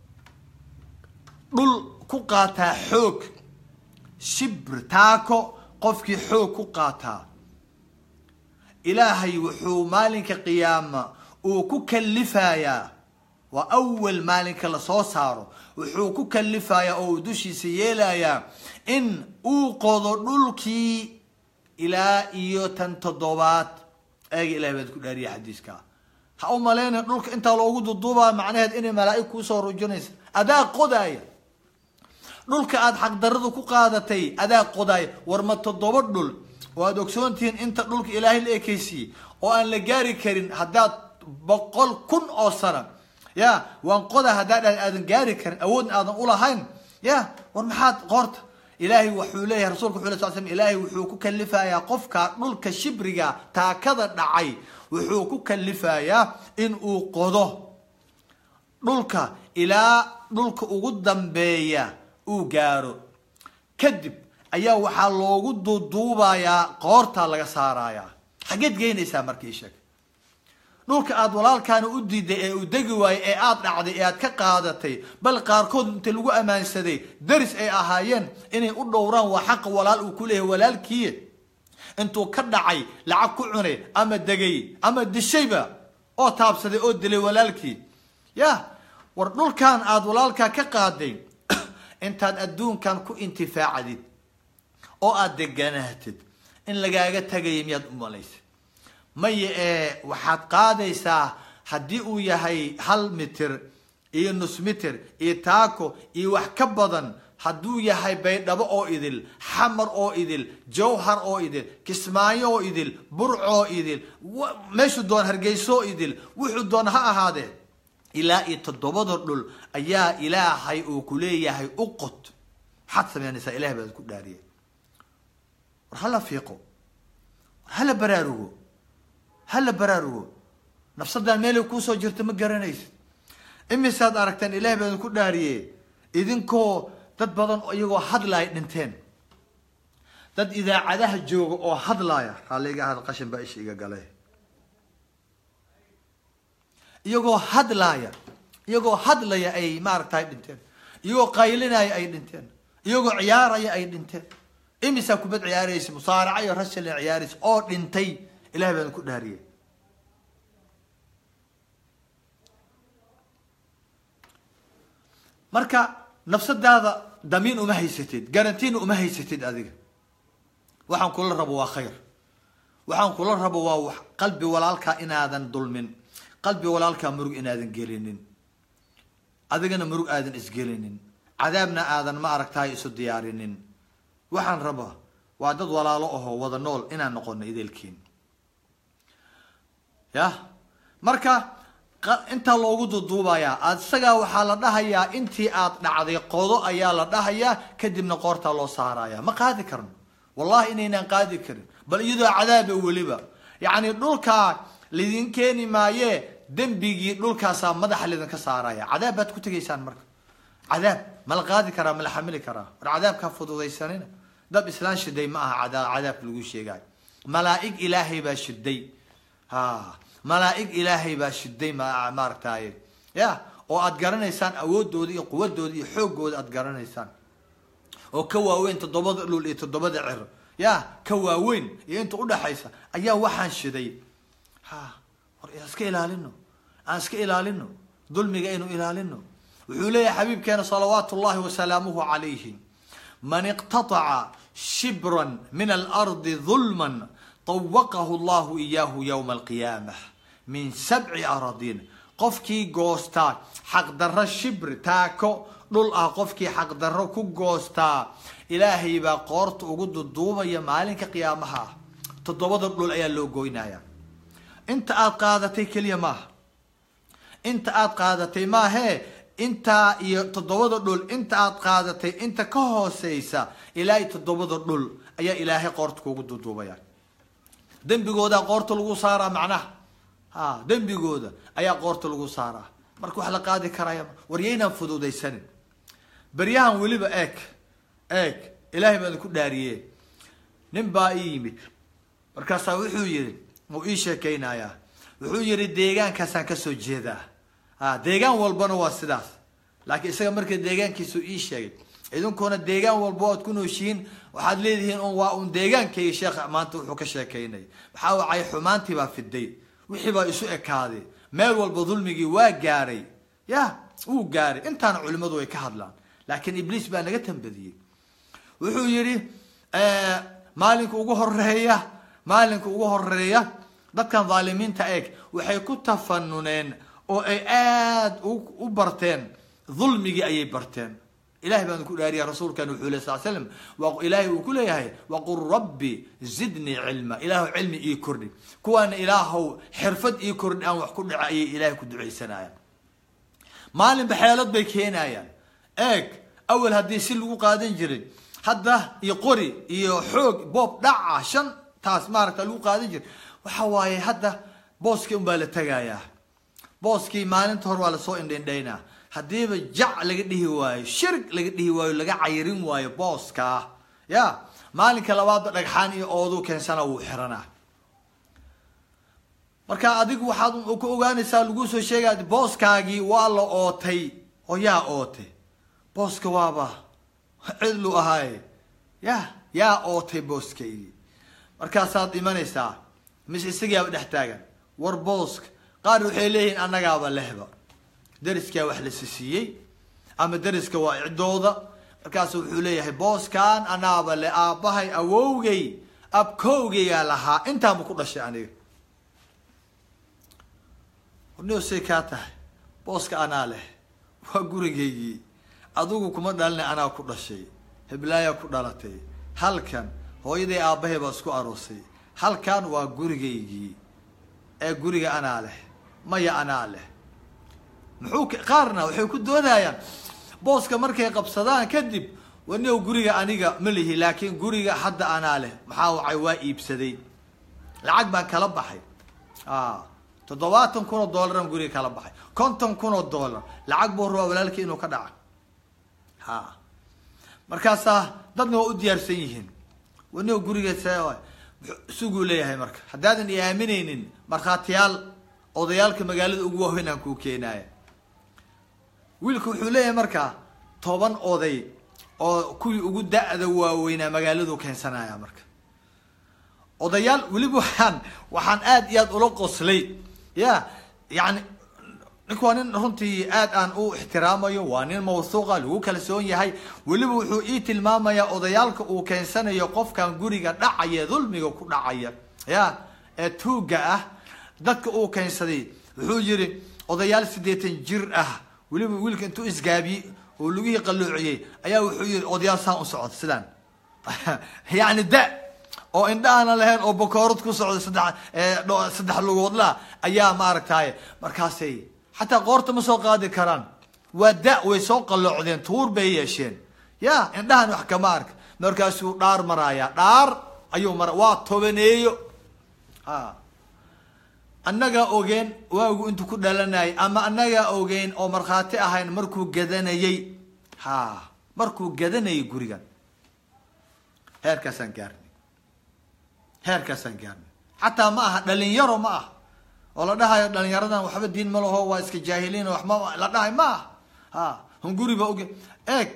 dhul ku qaataa xoog shibr taako qofkii xoog ku qaataa ilaahay wuxuu maalinka qiyaama uu ku kalifayaa waa awal maalinka lasoo saaro wuxuu ku kalifayaa oo uu dushiisa yeelayaa in uu qodo dhulkii ilaa iyo tan toddobaad eega ilahay baad ku dhaariya xadiiska ha u malayna dhulka intaa loogu duduubaa macnaheed inay malaa'ig kuusoo rujinaysa adaa qodaaya dhulka aada xaqdaradu ku qaadatay adaa qodaaya war ma toddoba dhul oo aada ogsoontihiin inta dhulka ilaahay la ekeysiiyey oo aan la gaari karin haddaad boqol kun oo sana ya waan qoda haddaa dha aadan gaari karin awoodna aadan ulahayn ya war maxaad qoorta ilaahay wuxuu leeyahay rasulka wuxu lay sal slam ilaahay wuxuu ku kalifayaa qofka dhulka shibriga taakada dhacay wuxuu ku kalifayaa in uu qodo dhulka ilaa dhulka ugu dambeeya uu gaaro kadib ayaa waxaa loogu duuduubayaa qoortaa laga saarayaa xaggeed geynaysaa markii sheeg dhulka aada walaalkaana u diiday ee uu degi waayey ee aada dhacday ee aad ka qaadatay bal qaarkood inta lagu ammaansaday daris ay ahaayeen inay u dhowraan waa xaqa walaal uu ku leeyahay walaalkii intuu ka dhacay lacag ku cunay ama degay ama dishayba oo taabsaday oo dilay walaalkii ya war dhulkan aada walaalkaa ka qaaday intaad adduunkan ku intifaacdid oo aada deganaatid in lagaaga tagaya miyaad u malaysa maya ee waxaad qaadaysaa haddii uu yahay hal mitir iyo nus mitir iyo taako iyo wax ka badan hadduu yahay baydhabo oo idil xamar oo idil jawhar oo idil kismaayo oo idil burcoo idil meeshuu doon hargeysoo idil wuxuu doon ha ahaadee ilaa iyo toddobada dhul ayaa ilaahay uu ku leeyahay u qod maxaad samaynaysaa ilahay baad ku dhaariya war hala fiiqo war hala baraarugo hala baraarugo nafsadaan meelay kuusoo jirta ma garanaysid imisaad aragteen ilahay baa idinku dhaariye idinkoo dad badan iyagoo hadlaaya dhinteen dad idaacadaha jooga oo hadlaaya haliga had qashin baa isha iga gale iyagoo hadlaaya iyagoo hadlaya ay maaragtay dhinteen iyagoo qaylinaya ay dhinteen iyagoo ciyaaraya ay dhinteen imisaa kubad ciyaaraysa musaaraca iyo rasal ciyaaraysa oo dhintay ilahay baa idinku dhaariyey marka nafsadaada damiin uma haysatid garantiina uma haysatid adiga waxaan kula rabo waa khayr waxaan kula rabo waa wax qalbi walaalkaa inaadan dulmin qalbi walaalkaa murug inaadan gelinin adigana murug aadan isgelinin cadaabna aadan ma aragtahay isu diyaarinin waxaan rabaa waa dad walaalo ahoo wada nool inaan noqono ideelkiin ya marka intaa loogu duduubayaa isagaa waxaa la dhahayaa intii aad dhacday qodo ayaa la dhahayaa kadibna qoortaa loo saaraya ma qaadi karno wallahi inaynaan qaadi karin bal iyadoo cadaaba weliba yacni dhulkaa lidin keeni maaye dembigii dhulkaasaa madaxa lidinka saaraya cadaab baad ku tegaysaan marka cadaab ma la qaadi karaa ma la xamili karaa war cadaabkaa fududaysanina dab islaan shiday ma aha cada cadaabka lagu sheegayo malaa-ig ilaahay baa shiday ha malaa-ig ilaahay baa shiday maaragtaye ya oo aad garanaysaan awoodooda iyo quwadooda iyo xoogooda aad garanaysaan oo ka waaweyn toddobada dhul iyo toddobada cer ya ka waaweyn iyo inta udhaxaysa ayaa waxaan shiday ha war aan iska ilaalino aan iska ilaalino dulmiga aynu ilaalino wuxuu leeyahay xabiibkeena salawaatu llahi wasalaamuhu calayhi man iqtataca shibran min alardi dulman طawaqahu llahu iyaahu ywma alqiyaamah min sabci aradin qofkii goostaa xaqdarro shibri taako dhul ah qofkii xaqdarro ku goostaa ilaahay baa qoorta ugu duduubaya maalinka qiyaamaha ah toddobada dhul ayaa loo goynaya inta aad qaadatay keliya maaha inta aad qaadatay maahee intaa iyo toddobada dhul inta aad qaadatay inta ka hooseysa ilaahay toddobada dhul ayaa ilaahay qoorta kugu duduubaya dembigoodaa qoorta lagu saaraa macnaha ha dembigooda ayaa qoorta lagu saaraa marka wax la qaadi karaya waryaynaan fududaysanin beryahan weliba eeg eeg ilaahay baan ku dhaariye nin baa ii yimid markaasaa wuxuu yihi wuu ii sheekeynayaa wuxuu yihi deegaankaasaan kasoo jeedaa a deegaan walbana waa sidaas laakiin isaga marka deegaankiisu ii sheegay idinkuna deegaan walba oad ku nooshihiin waxaad leedihiin un waa un deegaankayga sheekha maanta wuxuu ka sheekeynaya maxaa wacay xumaantii baa fiday wixii baa isu ekaaday meel walba dulmigii waa gaaray ya wuu gaaray intaana culimadu ay ka hadlaan laakiin ibliis baa naga tambadiyey wuxuu yihi maalinka ugu horeeya maalinka ugu horeeya dadkan dhaalimiinta eeg waxay ku tafanuneen oo ay aada u barteen dulmigii ayay barteen ilahay baan ku dhaariya rasuulkan wuxuu ley sal slam ilaahay uu ku leeyahay waqul rabbi zidnii cilma ilaahu cilmi ii kordhi kuwaana ilaahow xirfad ii kordhi aan wax ku dhaca ayay ilaahay ku ducaysanayaan maalinba xeelad bay keenayaan eeg awel haddii si lagu qaadan jiray hadda iyo qori iyo xoog boob dhaca shan taas maaragta lagu qaadan jiray waxa waaye hadda booskii unbaa la tegayaa booskii maalinta hore waa lasoo indhaindhaynaa haddiiba jac laga dhihi waayo shirg laga dhihi waayo laga cayirin waayo booskaa ya maalinka labaadba dhagxaan iyo ooduu keensana wuu xiranaa marka adigu waxaad ku ogaanaysaa lagu soo sheegaya booskaagii waa la ootay oo yaa ootay booska waaba cidlu ahaaye ya yaa ootay booskaygii markaasaad imanaysaa mise isagiiaba dhex taagan war booska qaar waxay leeyihiin annagaaba lehba dariskaa wax la sisiiyey ama dariska waa cidooda markaasu wuxuu leeyahay booskan anaaba le aabbahay awowgay abkowgaygaa lahaa intaanba ku dhashay aniga warniosay kaa tahay booska anaa leh waa gurigaygii adigu kuma dhalina anaa ku dhashay heblaayaa ku dhalatay halkan hooyaday aabbahay baa isku aroosay halkan waa gurigaygii ee guriga anaa leh maya anaa leh muxuu qaarna waxay ku doodayaan booska markay qabsadaan kadib waniw guriga aniga ma lihi laakiin guriga hadda anaa leh maxaa wacay waa iibsaday lacag baan kala baxay toddobaatan kun oo dollaran guriga kala baxay konton kun oo dollar lacag buu rabaa walaalkii inuu ka dhaca ha markaasaa dadna waa u diyaarsan yihiin waniw guriga suguu leeyahay marka haddaadan i aaminaynin markhaatiyaal odayaalka magaalada ugu waaweyn aan kuu keenaaya wiilku wuxuu leeyahay markaa toban oday oo kuwii ugu da-da waaweynaa magaaladu keensanaya marka odayaal weliba waxaan waxaan aada iyo aad ula qoslay ya yani ninku waa nin runtii aad aan u ixtiraamayo waa nin mawthuuqa lagu kalsoon yahay weliba wuxuu ii tilmaamayaa odayaalka uu keensanayo qofkan guriga dhacaya dulmiga ku dhacaya ya ee tuuga ah dadka uu keensaday wuxuu yihi odayaal siddeetan jir ah weliba wiilka intuu isgaabiyey oo lugihii qalloociyey ayaa wuxuu yihi odayaal saan u socda sidaan yacni da oo indhaana lahayn oo bakoorad ku socda saddex saddex lugoodla ayaa maaragtay markaasay xataa qoorta ma soo qaadi karaan waa da way soo qalloocdeen tuur bay yeesheen ya indhahan wax kama arka markaasuu dhaar maraaya dhaar ayuu mara waa tobaneeyo ha annagaa ogeen waagu intuu ku dhalanayay ama annagaa ogeyn oo markhaati ahayn markuu gadanayey ha markuu gadanayay gurigan heerkaasaan gaarnay heerkaasaan gaarnay xataa ma aha dhalinyaro ma aha oo la dhahayo dhalinyaradan waxba diin ma laho waa iska jaahiliin waxma la dhahay ma aha ha hunguri ba oge eeg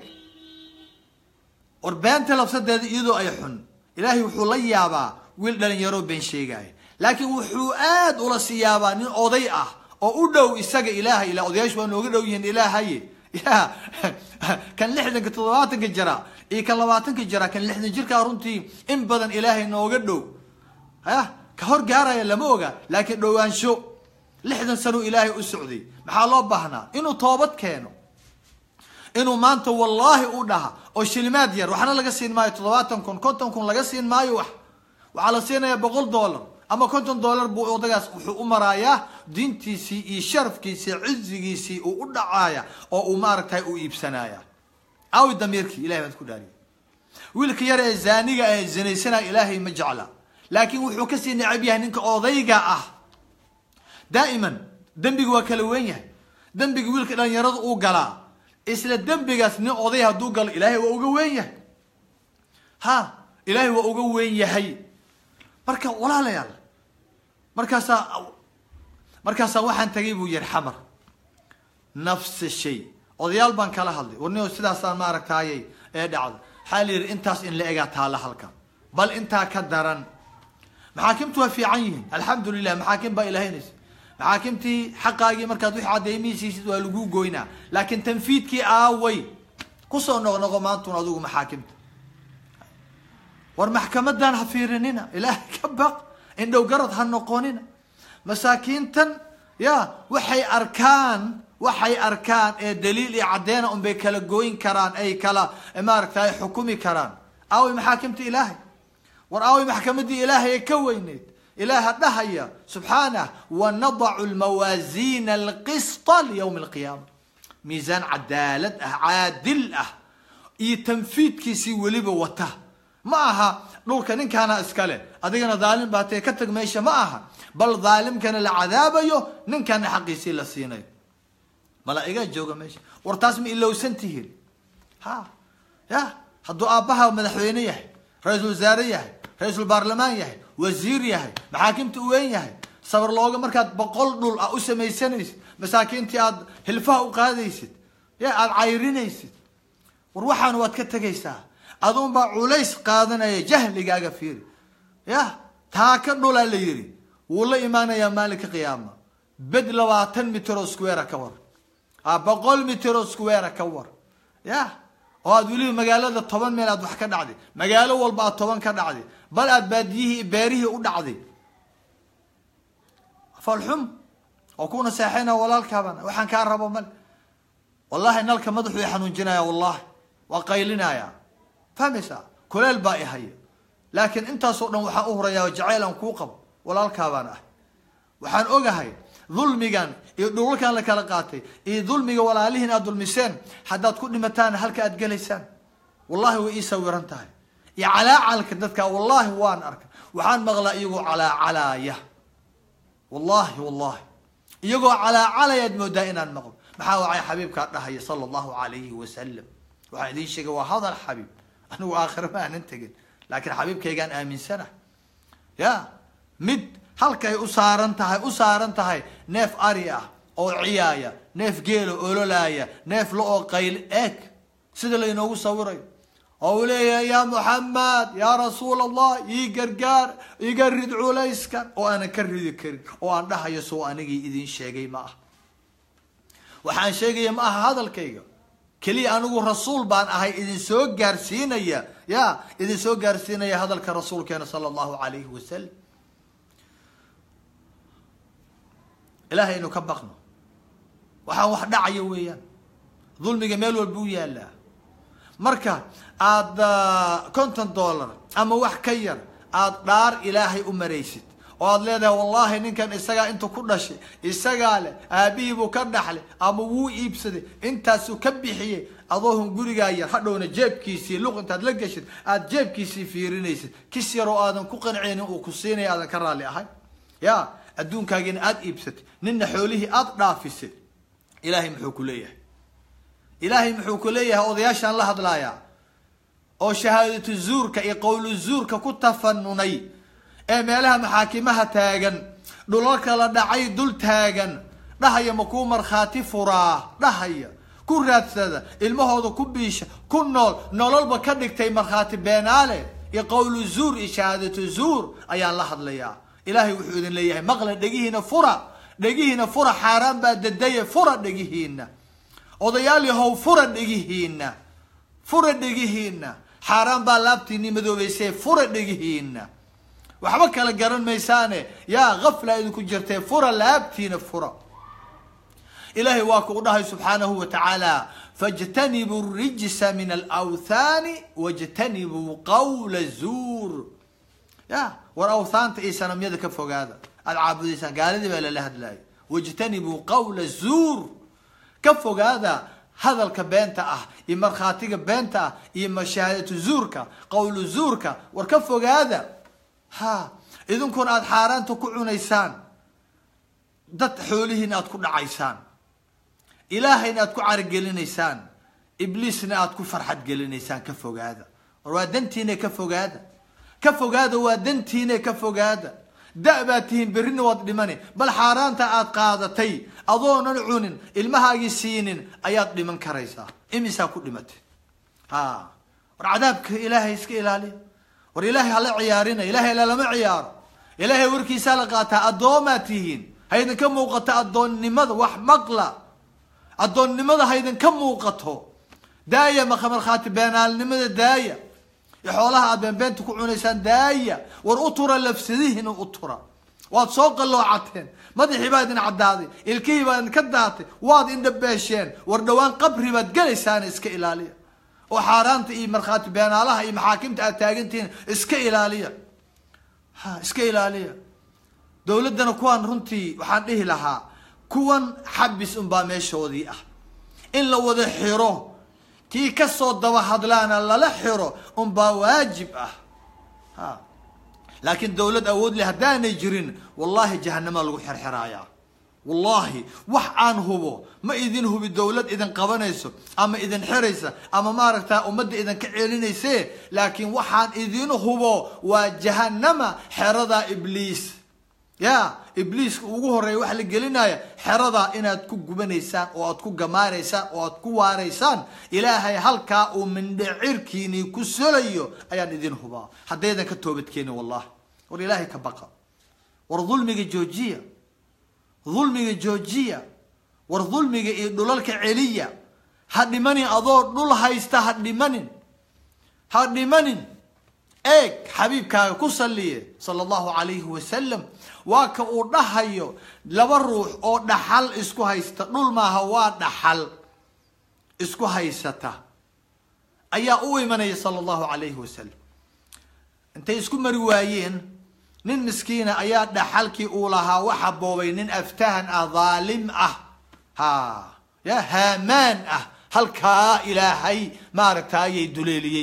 war beenta labsadeeda iyadoo ay xun ilaahay wuxuu la yaabaa wiil dhalinyaro been sheegaya laakiin wuxuu aad ula sii yaabaa nin oday ah oo u dhow isaga ilaahay ila odayaashu waa nooga dhow yihiin ilaahaye ya kan lixdanka toddobaatanka jira iyo kan labaatanka jira kan lixdan jirkaa runtii in badan ilaahay nooga dhow ya ka hor gaaraya lama oga laakiin dhowaansho lixdan sano ilaahay u socday maxaa loo baahnaa inuu toobad keeno inuu maanta wallaahi u dhaha oo shilimaad yar waxna laga siin maayo toddobaatan kun konton kun laga siin maayo wax waxaa la siinayaa boqol dollar ama konton dollar buu odagaas wuxuu u maraayaa diintiisii iyo sharafkiisii cizigiisii uu u dhacaaya oo uu maaragtay u iibsanaya awi damiirkii ilahay baad ku dhaariya wiilka yar ee zaaniga ee zinaysanaya ilaahay ma jecla laakiin wuxuu kasii necab yahay ninka odayga ah daa'iman dembiga waa kala weyn yahay dembiga wiilka dhalinyarada uu galaa isla dembigaas nin oday hadduu galo ilaahay waa uga weyn yahay ha ilaahay waa uga weyn yahay marka walaalayaal markaasaa markaasaa waxaan tagay buu yihi xamar nafsa shay odayaal baan kala hadlay warnio sidaasaan maaragtaayay ee dhacda waxaa la yidhi intaas in la egaa taalla halkan bal intaa ka daran maxaakimtu waa fiican yihiin alxamdu lilah maxaakim baa ilahaynaysa maxaakimtii xaqaagii markaad wix cadeymihiisiisid waa lagu goynaa laakiin tanfiidkii aaway kusoo noqnoqo maantun adigu maxaakimta war maxkamadan ha fiirinina ilaahay ka baq indhow garad ha noqonina masaakiintan ya waxay arkaan waxay arkaan ee daliil iyo caddeena unbay kala gooyin karaan ay kala maaragta ay xukumi karaan aaway maxaakimta ilaahay war aaway maxkamadii ilaahay ee ka weyneyd ilaaha dhahaya subxaanah wanadacu lmawaasiina alqisطa liyawmi alqiyaama miisaan cadaalad ah caadil ah iyo tanfiidkiisii weliba wata ma aha dhulka ninkaana iskale adigana dhaalim baa tee ka tag meesha ma aha bal dhaalimkana la cadaabayo ninkana xaqiisii la siinayo malaa'igaa jooga meesha war taas ma ilowsan tihiin ha ya hadduu aabbaha madaxweyne yahay ra-iisul wasaare yahay ra-iisul baarlamaan yahay wasiir yahay maxaakimta u weyn yahay sabar looga markaad boqol dhul ah u samaysanaysid masaakiintii aad hilfaha u qaadaysid ya aada cayrinaysid war waxaana waad ka tegaysaa aduun baa culays qaadanaya jahligaaga fiiri ya taa ka dhulaa la yidhi wuu la imaanayaa maalinka qiyaama bed labaatan mitro square ka war a boqol mitro square ka war ya oo aad weliba magaalada toban meel aad wax ka dhacday magaalo walba aad toban ka dhacday bal aad baadiyihii beerihii u dhacday falxum oo kuna seexayna walaalkaabana waxaan kaa rabo male wallahi nalka madaxuu i xanuunjinaya wallahi waa qaylinaya fahmaysaa kuleel baa i haya laakiin intaasoo dhan waxaan u hurayaa jacayl aan kuu qabo walaalkaabaan ah waxaan ogahay dulmigan iyo dhulalkan la kala qaatay iyo dulmiga walaalihiin aad dulmiseen haddaad ku dhimataan halka aad gelaysaan wallahi way ii sawiran tahay iyo calaacalka dadka wallahi waan arka waxaan maqlaa iyagoo calaacalaaya wallahi wallahi iyagoo calaacalayaad moodaa inaan maqlo maxaa wacay xabiibkaa dhahaya sala allahu alayhi wasalam waxaan idiin sheegay waa hadal xabiib anigu aakhira ma aanan tegin laakiin xabiibkaygaan aaminsana ya mid halkay u saaran tahay u saaran tahay neef ari ah oo ciyaaya neef geelo ololaaya neef la oo qayl eeg sida laynoogu sawirayo oo uu leeyahay yaa muxamed yaa rasuul allah ii gargaar iga rid culayskan oo aanan ka ridi karin oo aan dhahayo soo anigii idin sheegay ma ah waxaan sheegaya ma aha hadalkayga keliya anigu rasuul baan ahay idin soo gaarsiinaya ya idin soo gaarsiinaya hadalka rasuulkeena sala allahu alayhi wasalam ilahay aynu ka baqno waxaan wax dhacaya weeyaan dulmiga meel walba u yaalaa marka aada konton dollar ama wax ka yar aada dhaar ilaahay u maraysid oo aad leedahay wallahi ninkan isagaa intuu ku dhashay isagaa leh aabihii buu ka dhaxlay ama wuu iibsaday intaasuu ka bixiyey adoohun gurigaa yar hadhowna jeebkiisii luq intaad la geshid aada jeebkiisii fiirinaysid kis yaroo aadan ku qanceynin uu ku siinaya aadan ka raalli ahay ya adduunkaagiina aada iibsatay ninna xoolihii aada dhaafisay ilaahay muxuu ku leeyahay ilaahay muxuu ku leeyahay odayaashaan la hadlaayaa oo shahaadatu zuurka iyo qowlu zuurka ku tafanunay ee meelaha maxaakimaha taagan dhulalka la dhacay dul taagan dhahaya ma kuu markhaati furaa dhahaya ku raadsada ilmahooda ku biisha ku nool nololba ka dhigtay markhaati beenaale iyo qowlu zuur iyo shahaadatu zuur ayaan la hadlayaa ilaahay wuxuu idin leeyahay maqla dhegihiina fura dhegihiina fura xaaraan baa dadaye fura dhegihiina odayaal yahow fura dhegihiina fura dhegihiina xaaraan baa laabtiini madoobeysee fura dhegihiina waxba kala garan maysaane yaa gafla idinku jirtee fura laabtiina fura ilahay waa ku dhahay subxaanahu wa tacaala fاjtanibuu rijsa min alawthaani wاjtanibuu qawla zuur ya war awthaanta iyo sanamyada ka fogaada aada caabudaysaan gaaladii baa lala hadlayo wاjtanibuu qawla zuur ka fogaada hadalka beenta ah iyo markhaatiga beenta ah iyo mashaahadatu zuurka qowlu zuurka war ka fogaada ha idinkuna aada xaaraanta ku cunaysaan dad xoolihiina aada ku dhacaysaan ilaahayna aada ku caragelinaysaan ibliisna aada ku farxad gelinaysaan ka fogaada war waa dantiina ka fogaada ka fogaada waa dantiina ka fogaada da- baad tihiin berrina waad dhimani bal xaaraanta aada qaadatay adoonan cunin ilmahaagii siinin ayaad dhiman karaysaa imisaa ku dhimatay ha war cadaabka ilaahay iska ilaaliya war ilaahay hala ciyaarina ilahay lalama ciyaaro ilaahay warkiisaa la qaataa addoomaad tihiin haydinka muuqato addoonnimada wax maqla addoonnimada haydinka muuqato daaya maka markhaati beenaalnimada daaya xoolaha aad beenbeenta ku cunaysaan daaya war u tura lafsadihiina u tura waad soo qalloocateen madaxii baa idin caddaaday ilkihii baa idinka daatay waad indhabeesheen war dhowaan qabri baad gelaysaan iska ilaaliya oo xaaraanta iyo markhaati beenaalaha iyo maxaakimta aad taagantihiin iska ilaaliya ha iska ilaaliya dowladdana kuwaan runtii waxaan dhihi lahaa kuwan xabis unbaa meeshoodii ah in la wada xiro kii kasoo daba hadlaana lala xiro unbaa waajib ah ha laakiin dowlad awood leh haddaanay jirin wallahi jahanamaa lagu xerxerayaa wallahi wax aan hubo ma idin hubi dowlad idin qabanayso ama idin xiraysa ama maaragta ummadda idinka celinayse laakiin waxaan idin hubo waa jahanama xeradaa ibliis ya ibliiska ugu horeeya waxa la gelinaya xeradaa inaad ku gubanaysaan oo aad ku gamaaraysaan oo aad ku waaraysaan ilaahay halkaa uu mindhecirkiini ku solayo ayaan idin hubaa haddaydan ka toobadkeenin wallahi war ilaahay ka baqa war dulmiga joojiya dulmiga joojiya war dulmiga iyo dhulalka celiya ha dhimanin adoo dhul haysta ha dhimanin ha dhimanin eeg xabiibkaaga ku saliye sala allahu calayhi wasalam waa ka uu dhahayo laba ruux oo dhaxal isku haysta dhul maaha waa dhaxal isku haysata ayaa u imanaya sala allahu calayhi wasalam intay isku mari waayeen nin miskiina ayaa dhaxalkii uu lahaa waxa boobay nin aftahan ah dhaalim ah ha ya haamaan ah halkaa ilaahay maaragta ayay duleeliyey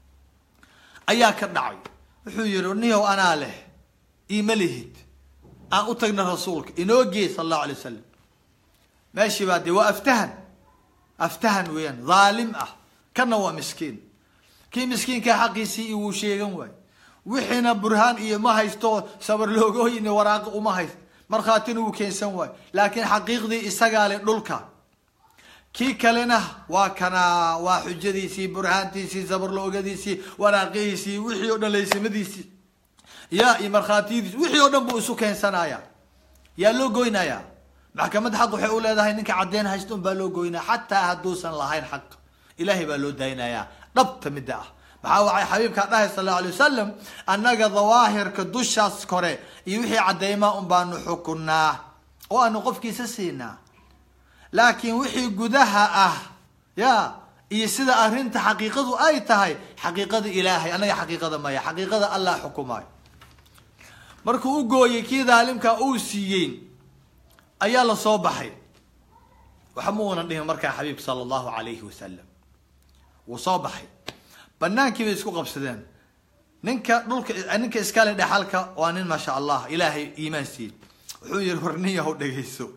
ayaa ka dhacay wuxuu yihi niyow anaa leh iima lihid aan u tagna rasuulka inoo gee sala allahu alay wasalam meeshii baa dee waa aftahan aftahan weeyaan dhaalim ah kana waa miskiin kii miskiinkaa xaqiisii iyo wuu sheegan waayo wixiina burhaan iyo ma haysto sabar loogooyin waraaqo uma hayst markhaatina wuu keensan waayo laakiin xaqiiqdii isagaa le dhulka kii kalena waa kanaa waa xujadiisii burhaantiisii sabarloogadiisii waraaqihiisii wixii o dhan laysimadiisii ya iyo markhaatiyadiisi wixii oo dhan buu isu keensanaya yaa loo goynaya maxkamadda xaq waxay u leedahay ninka caddeyn haysta un baa loo goynaya xataa hadduusan lahayn xaq ilaahay baa loo daynaya dhabta midda ah maxaa waxay xabiibkaa dhahay sal allau alay wasalam annaga dawaahirka dushaas kore iyo wixii cadeymaa un baanu xukunaa oo aanu qofkiisa siinaa laakiin wixii gudaha ah ya iyo sida arrinta xaqiiqadu ay tahay xaqiiqada ilaahay annaga xaqiiqada maya xaqiiqada allah xukumayo markuu u gooyey kii daalimkaa uu siiyey ayaa la soo baxay waxa ma uunan dhihin markaa xabiibka sala allahu calayhi wasalam wuu soo baxay banaankii bay isku qabsadeen ninka dhulka ninka iskale dhexalka waa nin maasha allah ilaahay iimaan siiyey wuxuu yihi warniyahow dhegayso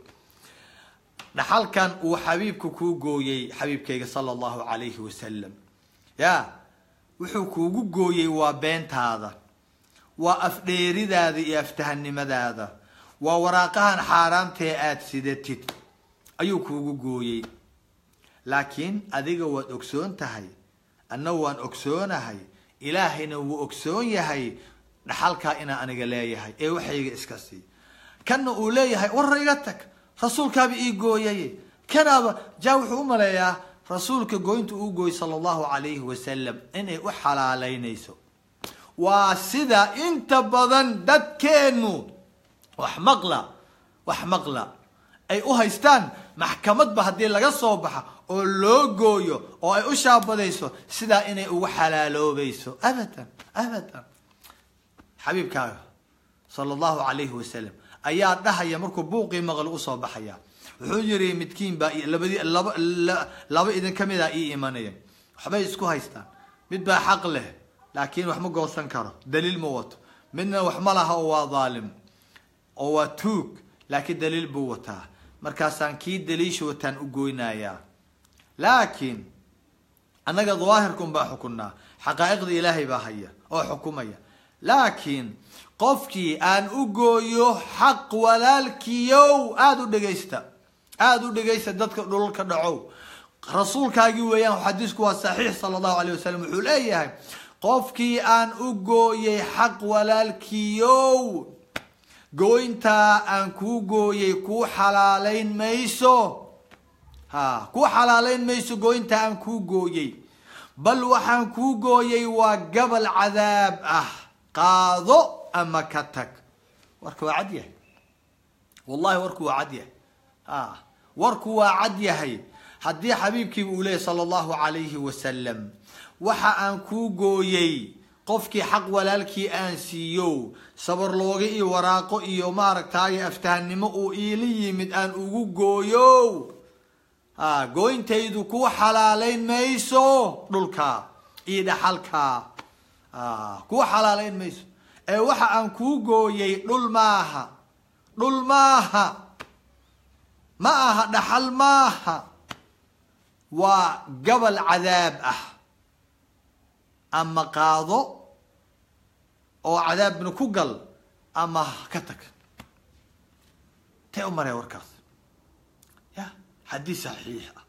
dhaxalkan uu xabiibka kuu gooyey xabiibkayga sala allahu calayhi wasalam ya wuxuu kuugu gooyey waa beentaada waa afdheeridaada iyo aftahanimadaada waa waraaqahan xaaraamtae aada sidatid ayuu kuugu gooyey laakiin adiga waad ogsoon tahay anna waan ogsoonahay ilaahayna wuu ogsoon yahay dhaxalkaa inaa aniga leeyahay ee waxayga iska sii kanna uu leeyahay warra iga tag rasuulkaaba ii gooyaye kanaaba jaa wuxuu u maleeyaa rasuulka gooynta uu gooyey sala allahu calayhi wasalam inay u xalaaleynayso waa sida inta badan dadkeennu wax maqla wax maqla ay u haystaan maxkamadba haddii laga soo baxa oo loo gooyo oo ay u shaabadayso sidaa inay ugu xalaaloobayso abadan abadan xabiibkaaga sala allahu calayhi wasalam ayaa dhahaya markuu buuqii maqli usoo baxaya wuxuu yiri midkiin baa labadii laba laba idin ka mid a ii imanaya waxbay isku haystaan mid baa xaq leh laakiin wax ma goosan karo daliil ma wato midna wax ma laha oo waa dhaalim oo waa tuug laakiin daliil buu wataa markaasaan kii daliisha wataan u goynayaa laakiin annaga dawaahirkun baa xukunnaa xaqaa'iqda ilaahay baa haya oo xukumaya laakiin qofkii aan u gooyo xaq walaalkiyow aada u dhegaysta aada u dhegaysta dadka dhulalka dhacow rasuulkaagii weeyaan xadiisku waa saxiix sala allahu alayh wasalam wuxuu leeyahay qofkii aan u gooyey xaq walaalkiyow gooyntaa aan kuu gooyey kuu xalaaleyn mayso ha kuu xalaaleyn mayso gooyntaa aan kuu gooyey bal waxaan kuu gooyey waa gabal cadaab ah qaado ama ka tag warka waa cad yahay wallahi warku waa cad yahay a warku waa cad yahay haddii xabiibkiiba uu leeyay sala allahu calayhi wasalam waxa aan kuu gooyey qofkii xaq walaalkii aan siiyo sabarlooga iyo waraaqo iyo maaragtaaye aftahanimo uu iila yimid aan ugu gooyo a gooyntaydu kuu xalaaleyn mayso dhulka iyo dhaxalka a kuu xalaaleyn mayso ee waxa aan kuu gooyey dhul maaha dhul maaha ma aha dhaxal maaha waa gabal cadaab ah ama qaado oo cadaabna ku gal ama ka tag tee u maraya warkaas ya xadiis saxiix ah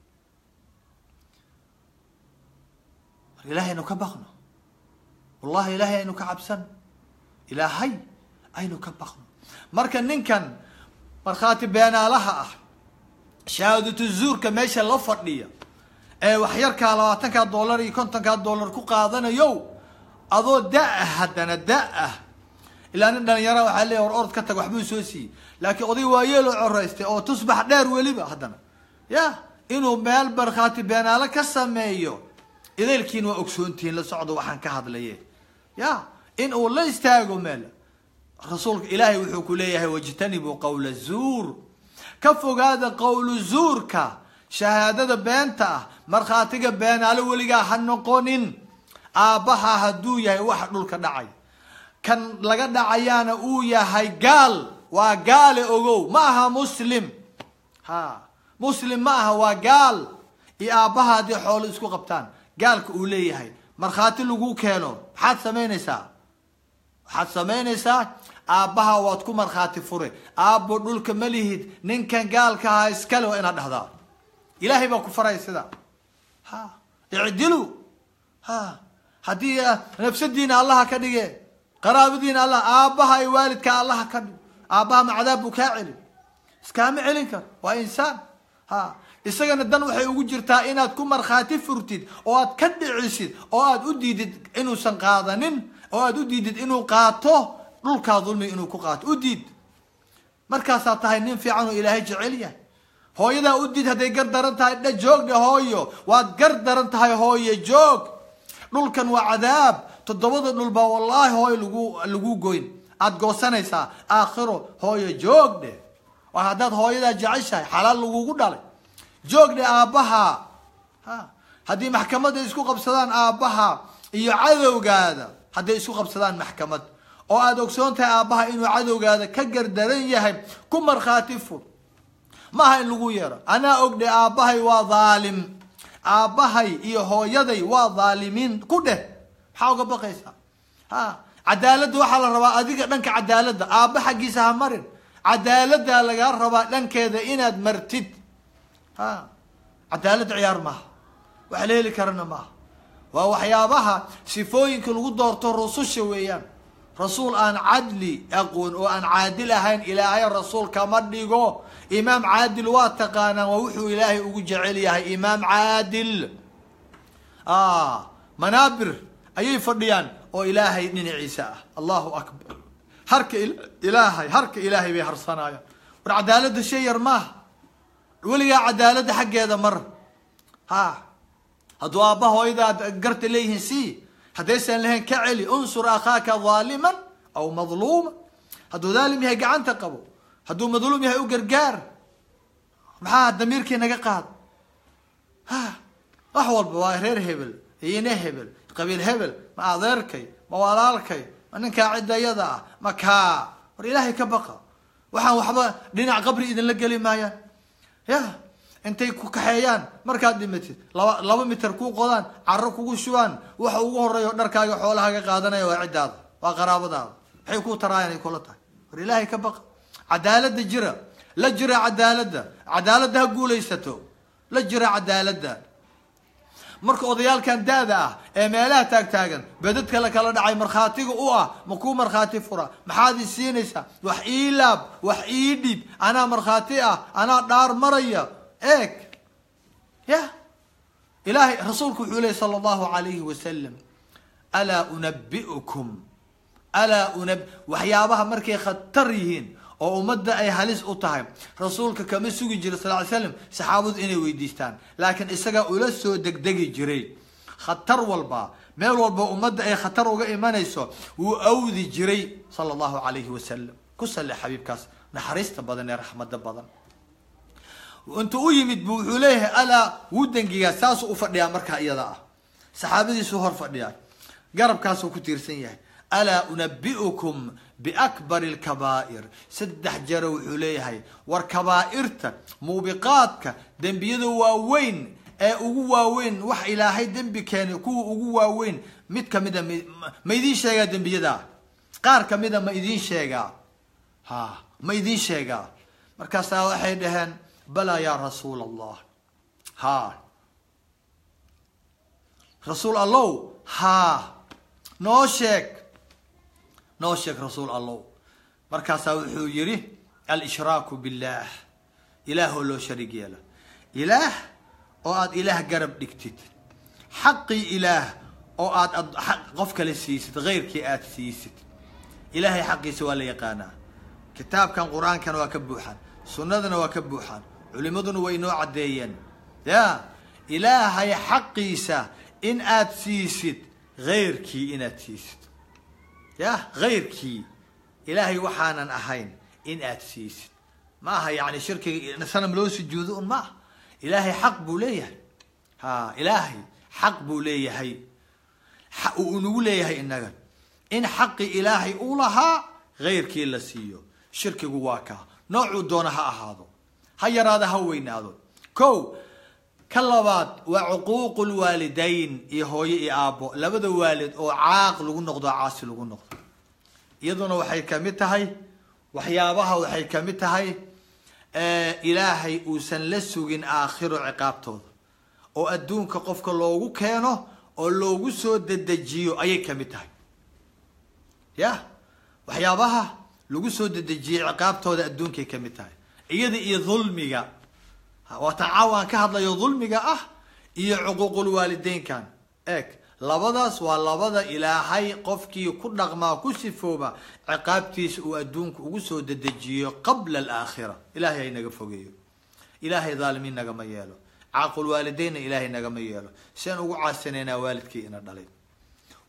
mar ilaahay aynu ka baqno wallahi ilaahay aynu ka cabsan ilaahay aynu ka baqno marka ninkan markhaati beenaalaha ah shahaadatu zuurka meesha la fadhiya ee waxyarkaa labaatankaa dollar iyo kontonkaa dollar ku qaadanayo adoo da-ah haddana da-ah ilaa nin dhalinyara waxaa leeya war orod ka tag waxbuu soo siiyey laakiin oday waayeeloo coraystay oo tusbax dheer weliba haddana ya inuu meel markhaati beenaalo ka sameeyo idaylkiin waa ogsoontihiin la socdo waxaan ka hadlaye ya in uu la istaago meel rasuulka ilaahay wuxuu ku leeyahay wajtanibuu qawla zuur ka fogaada qowlu zuurka shahaadada beenta ah markhaatiga beenaalo weligaa ha noqonin aabbaha hadduu yahay waxa dhulka dhacay kan laga dhacayaana uu yahay gaal waa gaale ogow ma aha muslim ha muslim ma aha waa gaal iyo aabbaha haddii xoolo isku qabtaan gaalka uu leeyahay markhaati lagu keeno maxaad samaynaysaa waxaad samaynaysaa aabbaha waad ku markhaati fure aabbo dhulka ma lihid ninkan gaalka ahaa iskale waa inaad dhahdaa ilaahay baa ku faraya sidaa ha icdilu ha haddii nafsadiina allaha ka dhige qaraabadiina allah aabbaha iyo waalidka allaha ka dhig aabbaha macadaab buu kaa celin iskaama celin karo waa insaan ha isagana dan waxay ugu jirtaa inaad ku markhaati furtid oo aad ka dhicisid oo aad u diidid inuusan qaadanin oo aad u diidid inuu qaato dhulkaa dulmi inuu ku qaato u diid markaasaa tahay nin fiican oo ilaahay jecel yahay hooyadaa u diid hadday gar daran tahay dha joogdhe hooyo waad gar daran tahay hooye joog dhulkan waa cadaab toddobada dhul baa wallaahi hooy lagu lagu goyn aada goosanaysaa aakhiro hooyo joog dheh waa haddaad hooyadaa jeceshahay xalaal lagugu dhalay joog dheh aabbaha ha haddii maxkamadda isku qabsadaan aabbaha iyo cadowgaada hadday isku qabsadaan maxkamad oo aada ogsoon tahay aabbaha inuu cadowgaada ka gardaran yahay ku markhaati fur maaha in lagu yeero anaa ogdhe aabbahay waa dhaalim aabbahay iyo hooyaday waa dhaalimiin ku dheh maxaa uga baqaysaa ha cadaaladda waxaa la rabaa adiga dhanka cadaaladda aabba xaggiisa ha marin cadaaladdaa lagaa rabaa dhankeeda inaad martid ha cadaaladda ciyaar maaha wax la heli karana maaha waa waxyaabaha sifooyinka lagu doorto rususha weeyaan rasuul aan cadli aqoon oo aan caadil ahayn ilaahay rasuul kama dhigo imaam caadil waa taqaanaan waa wuxuu ilaahay ugu jecel yahay imaam caadil manaabir ayay fadhiyaan oo ilaahay dhinaciisa ah allahu akbar harka ilaahay harka ilaahay bay harsanayaan war cadaaladda shay yar maaha weligaa cadaaladda xaggeeda mar ha hadduu aabba hooyadaad garta leeyihiin si haddaysan lahayn ka celi unsur akhaaka dhaaliman aw madluuma hadduu dhaalim yahay gacanta qabo hadduu madluum yahay u gargaar maxaa damiirkii naga qaad ha wax walba waa reer hebel iyine hebel qabiil hebel ma adeerkay ma walaalkay ma ninkaa ciddayada ah ma kaa war ilaahay ka baqa waxaan waxba dhinac qabri idinla geli maayaan ya intay ku kaxeeyaan markaad dhimatid laba laba mitir kuu qodaan caro kugu shubaan waxa ugu horeeyo dharkaaga xoolahaaga qaadanaya waa ciddaada waa qaraabadaada maxay kuu taraayaan ay kula tahay war ilaahay ka baqa cadaaladda jira la jira cadaaladda cadaaladda ha guulaysato la jira cadaaladda marka odayaalkan da-da ah ee meelaha taagtaagan bedadka la kala dhacay markhaatiga u ah ma kuu markhaati fura maxaad i siinaysaa wax ii laab wax ii dhib anaa markhaati ah anaa dhaar maraya eeg ya ilahay rasuulku wuxuu lehy sala allahu alayhi wasalam alaa unabiukum alaa unab waxyaabaha markay khatar yihiin oo ummadda ay halis u tahay rasuulka kama sugi jira sal ly slam saxaabadu inay weydiistaan laakiin isagaa ula soo degdegi jiray khatar walba meel walba ummadda ay khatar uga imanayso wuu awdi jiray sala allahu alayhi wasalam ku salle xabiibkaas naxariista badan ee raxmada badan intuu u yimid bu wuxuu leeyahay alaa wuu dangigaa saasuu ufadhiyaa markaa iyada ah saxaabadiisuu hor fadhiyaa garabkaasuu ku tiirsan yahay alaa unabiukum biakbari lkabaa'ir saddex jero wuxuu leeyahay war kabaa'irta muubiqaadka dembiyada waaweyn ee ugu waaweyn wax ilaahay dembi keenay kuwa ugu waaweyn mid kamida ma idiin sheegaa dembiyadaa qaar kamida ma idiin sheegaa ha ma idiin sheegaa markaasaa waxay dhaheen balaa yaa rasuul allah ha rasuul allow ha noo sheeg noo sheeg rasuul allow markaasaa wuxuu yihi alshraaku billah ilaahoo loo shariig yeelo ilaah oo aada ilaah garab dhigtid xaqii ilaah oo aada qof kale siisid heyrkii aada siisid ilaahay xaqiisa waa la yaqaanaa kitaabkan qur-aankana waa ka buuxaan sunnadana waa ka buuxaan culimaduna way inoo caddeeyeen ya ilaahay xaqiisa in aad siisid heyrkii inaad siisid ya heyrkii ilaahay waxaanan ahayn in aad siisid ma aha yani shirkiga sanam loo sujuudo un ma aha ilaahay xaq buu leeyahay ha ilaahay xaq buu leeyahay uu inagu leeyahay inaga in xaqi ilaahay uu lahaa heyrkii la siiyo shirkigu waa kaa noocuu doona ha ahaado ha yaraado ha weynaado ko ka labaad waa cuquuqu lwaalidayn iyo hooyo iyo aabbo labada waalid oo caaq lagu noqdo caasi lagu noqdo iyaduna waxay kamid tahay waxyaabaha waxay kamid tahay ilaahay uusan la sugin aakhiro ciqaabtooda oo adduunka qofka loogu keeno oo loogu soo dedejiyo ayay kamid tahay ya waxyaabaha lagu soo dedejiyey ciqaabtooda adduunkay kamid tahay iyada iyo dulmiga waatan caawaan ka hadlayo dulmiga ah iyo cuquuqulwaalideynkan eeg labadaas waa labada ilaahay qofkii ku dhaqmaa ku sifooba ciqaabtiisa uu adduunka ugu soo dedejiyo qabla alaakhira ilahay hay naga fogeeyo ilaahay dhaalimiin nagama yeelo caaqulwaalideynna ilaahay nagama yeelo siaan ugu caasinaynaa waalidkii ina dhalay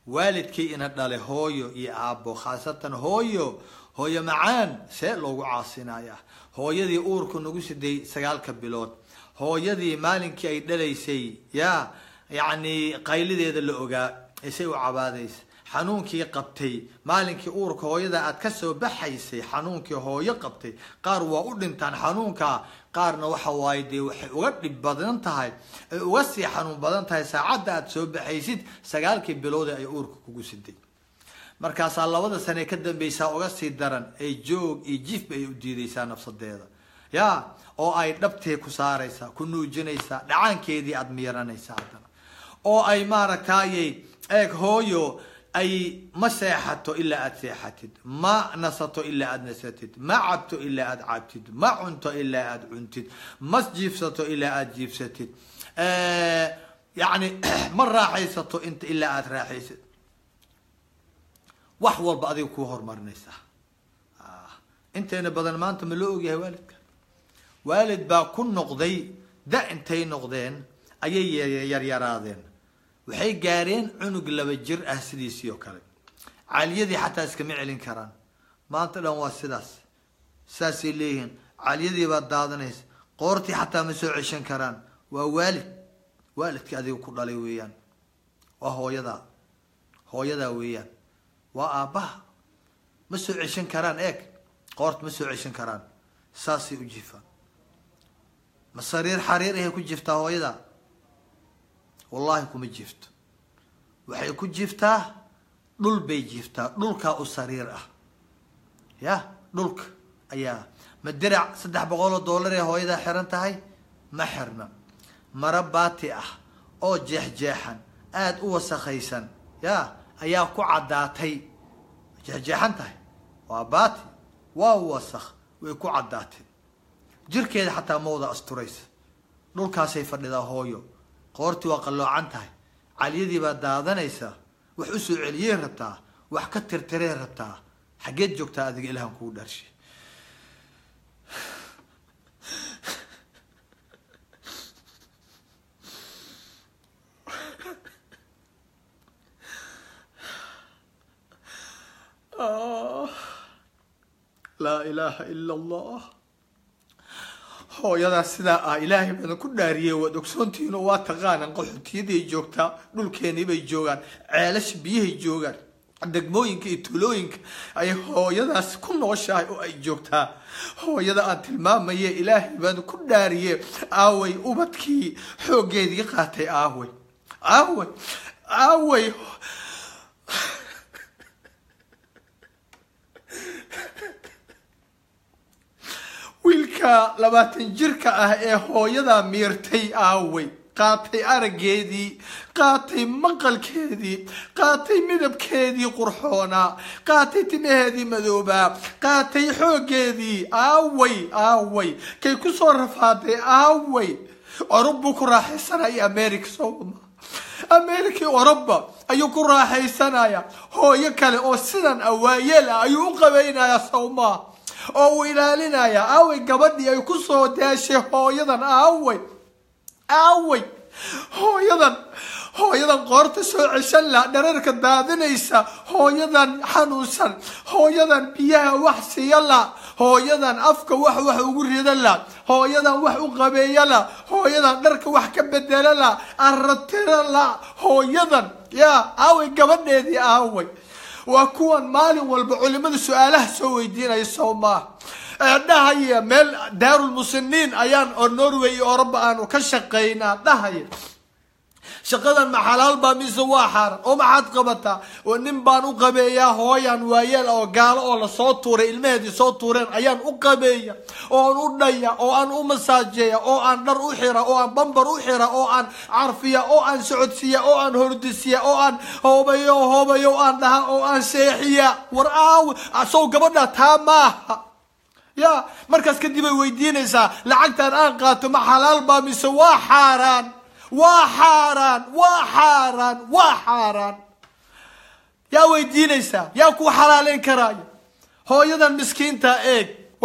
waalidkii ina dhale hooyo iyo aabbo khaasatan hooyo hooyo macaan see loogu caasinaya hooyadii uurku nagu siday sagaalka bilood hooyadii maalinkii ay dhalaysay ya yacni qaylideeda la ogaa isay u cabaadaysa xanuunkii qabtay maalinkii uurka hooyada aad kasoo baxaysay xanuunkii hooyo qabtay qaar waa u dhintaan xanuunka qaarna waxa waaye dee waxay uga dhib badan tahay ay uga sii xanuun badan tahay saacadda aad soo baxaysid sagaalkii bilood ay uurka kugu siday markaasaa labada sane ka dambeysaa uga sii daran ay joog iyo jifba ay u diidaysaa nafsadeeda ya oo ay dhabtee ku saaraysaa ku nuujinaysaa dhacaankeedii aada miiranaysaa haddana oo ay maaragtayy eeg hooyo ay ma seexato ilaa aada seexatid ma nasato ilaa aada nasatid ma cabto ilaa aada cabtid ma cunto ilaa aada cuntid ma jiifsato ilaa aada jiifsatid yacni ma raaxaysato inta ilaa aada raaxaysad wax walba adiga kuu horumarinaysaa inteena badan maanta ma loo ogyahay waalidka waalid baa ku noqday da intay noqdeen ayay yaryaraadeen waxay gaareen cunug laba jir ah sidiisii oo kale caaliyadii xataa iskama celin karaan maanta dhan waa sidaas saasay leeyihiin caaliyadii baad daadanaysa qoortii xataa ma soo ceshan karaan waa waalid waalidkii adiga ku dhalay weeyaan waa hooyadaa hooyadaa weeyaan waa aabbaha ma soo ceshan karaan eeg qoorta ma soo ceshan karaan saasay u jifaan ma sariir xariir ahay ku jiftaa hooyada wallahi kuma jifto waxay ku jiftaa dhul bay jiftaa dhulkaa u sariir ah ya dhulka ayaa ma dirac saddex boqol oo dollar ee hooyadaa xiran tahay ma xirna maro baati ah oo jeexjeexan aada u wasakhaysan ya ayaa ku caddaatay jeexjeexan tahay waa baati waa wasakh way ku caddaatay jirkeeda xataa ma wada asturaysa dhulkaasay fadhidaa hooyo qoortii waa qalloocan tahay caliyadii baa daadanaysa wax u soo celiyey rabtaa wax ka tirtiree rabtaa xaggeed joogtaa adiga ilahan kuu dharshay laa ilaaha ila allah hooyadaas sidaa ah ilaahay badan ku dhaariyey waad ogsoontihiinoo waa taqaanaan qaxootiyaday joogtaa dhulkeenii bay joogaan ceelasha biyahay joogaan degmooyinka iyo tuulooyinka ayay hooyadaas ku nooshahay oo ay joogtaa hooyada aan tilmaamaye ilaahay baan ku dhaariye aaway ubadkii xooggeedii qaatay aaway aaway aaway wiilka labaatan jirka ah ee hooyadaa miirtay aaway qaatay araggeedii qaatay maqalkeedii qaatay midabkeedii qurxoonaa qaatay timaheedii madoobaa qaatay xooggeedii aaway aaway kay kusoo rafaaday aaway orub buu ku raaxaysanaya america sooma america oroba ayuu ku raaxaysanaya hooyo kale oo sidan awaayeel ah ayuu u qabaynayaa sawmaa oo uu ilaalinaya aaway gabadhii ay kusoo daashay hooyadan aaway aaway hooyadan hooyadan qoorta soo ceshan la dhararka daadinaysa hooyadan xanuunsan hooyadan biyaha wax siiya la hooyadan afka wax wax ugu rida la hooyadan wax u qabeeya la hooyadan dharka wax ka bedela la aratira la hooyadan ya aaway gabadheedii aaway waa kuwan maalin walba culimada su-aalaha soo weydiinaya soo maaha dhahaya meel daarulmusiniin ayaan oo norway iyo oroba aanu ka shaqaynaa dhahaya shaqadan ma xalaal baa mise waa xaaran oo maxaad qabataa oo nin baan u qabeeyaa hooyan waayeel oo gaalo oo lasoo tuuray ilmaheedii soo tuureen ayaan u qabeeya oo aan u dhaya oo aan u masaajeeya oo aan dhar u xira oo aan bambar u xira oo aan carfiya oo aan socodsiiya oo aan hordisiya oo aan hoobayo hoobayo oo aan dhaha oo aan seexiya war aaw sow gabadha taa maaha ya markaas kadib ay weydiinaysaa lacagtan aan qaato ma xalaal baa mise waa xaaraan waa xaaraan waa xaaraan waa xaaraan yaa weydiinaysaa yaa ku xalaaleyn karaayo hooyadan miskiinta eeg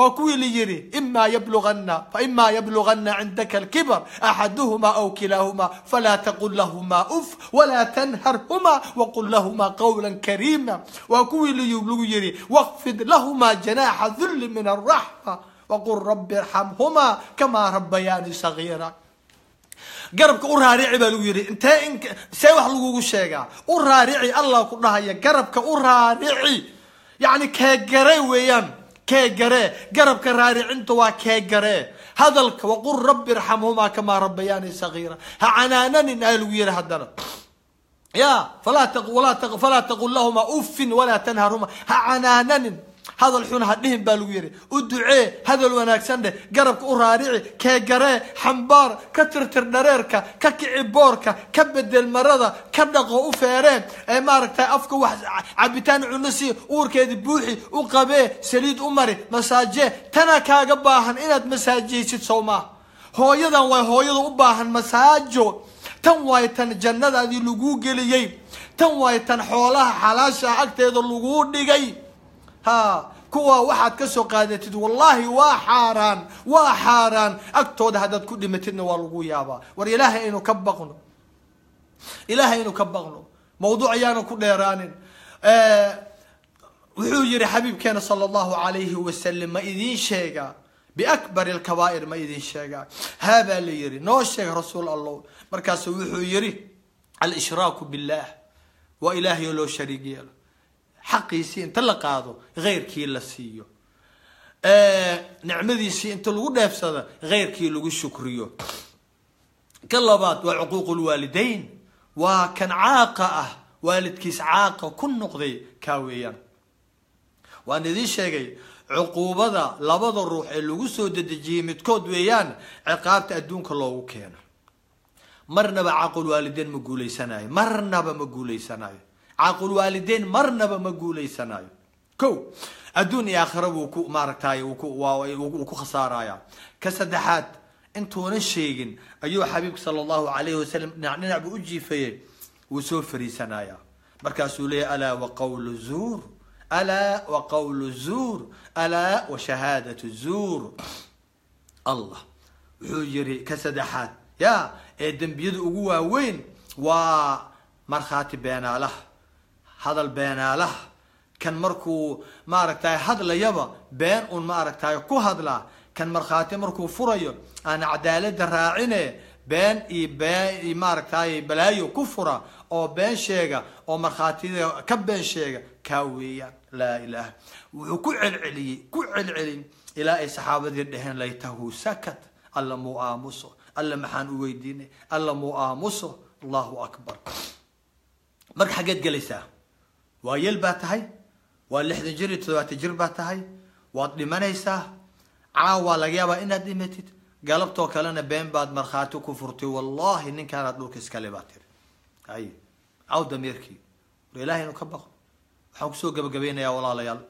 waa kuwii la yidhi imaa yablugana faimaa yablugana cindaka alkibar axaduhuma aw kilaahuma falaa taqul lahuma uf walaa tanharhuma waqul lahuma qawla kariima waa kuwii lagu yidhi waqfid lahuma janaaxa dulli min alraxma waqul rabi irxamhuma kamaa rabayaani sagiira garabka u raarici baa lagu yidhi intee in see wax lagugu sheegaa u raarici allah ku dhahaya garabka u raarici yacni keegare weeyaan keegare garabka raaricinta waa keegare hadalka waqul rabbi irxamhumaa kamaa rabayaani sagiira ha canaananin aa lagu yihi haddana ya falaa falaa taqul lahuma uffin walaa tanharhuma ha canaananin hadal xun ha dhihin baa lagu yidhi u ducee hadal wanaagsan dheh garabka u raarici keegaree xambaar ka tirtir dhareerka ka kici boorka ka bedel marada ka dhaqo u feereen ee maaragtay afka wax cabitaan cunasi uurkeedi buuxi u qabee saliid u mari masaajee tana kaaga baahan inaad masaajaysid sow maa hooyadan waa hooyada u baahan masaajo tan waay tan jannadaadii laguu geliyey tan waay tan xoolaha xalaasha agteeda laguu dhigay ha kuwa waxaad ka soo qaadatid wallahi waa xaaraan waa xaaraan agtooda haddaad ku dhimatidna waa lagu yaabaa war ilaahay aynu ka baqno ilaahay aynu ka baqno mawduuc ayaanu ku dheeraanin wuxuu yihi xabiibkeena sala allahu alayhi wasalam ma idiin sheegaa biakbari alkabaa'ir ma idiin sheegaa haabaa la yihi noo sheega rasuul allah markaasu wuxuu yihi alshraaku billah waa ilaahay oo loo shariig yeelo xaqiisii inta la qaado heyrkii la siiyo nicmadiisii inta lagu dheefsado heyrkii lagu shukriyo ka labaad waa cuquuq lwaalidayn waa kan caaqa ah waalidkiis caaqa ku noqday kaa weeyaan waan idiin sheegay cuquubada labada ruux ee lagu soo dedejiyey midkood weeyaan ciqaabta adduunka loogu keeno marnaba caaqulwaalideyn ma guuleysanayo marnaba ma guuleysanayo caaqulwaalideyn marnaba ma guuleysanayo ko adduun iyo aakhira wuu ku maaragtay wuu ku khasaaraya ka saddexaad intuunan sheegin ayuu xabiibka sala allahu alayhi wasalam dhinac dhinac buu u jiifayey wuu soo fariisanaya markaasuu leeyahy alaa wa qawlu zuur alaa wa qawlu zuur alaa wa shahaadatu zuur allah wuxuu yiri ka saddexaad ya ee dembiyada ugu waaweyn waa markhaati beenaalaha hadal beenaalaha kan markuu maaragtay hadlayaba been un maaragtay ku hadlaa kan markhaati markuu furayo aan cadaalada raacine been iyo been iyo maaragtay balaayo ku fura oo been sheega oo markhaatiyada ka been sheega kaa weeyaan laa ilaha wuxuu ku celceliyey ku celcelin ilaa ay saxaabadii dheheen laytahu sakat alla muu aamuso alla maxaan u weydiinay alla muu aamuso allahu akbar marka xaggeed gelaysaa waa yel baa tahay waa lixdan jir iyo toddobaatan jir baa tahay waad dhimanaysaa caawaa laga yaabaa inaad dhimatid galabtoo kalena been baad markhaati ku furtay wallahi ninkaanaad dhulka iskale baa tiri ay caw damiirkii war ilahay inu ka baqo waxaan kusoo gabagabeynayaa walaalayaal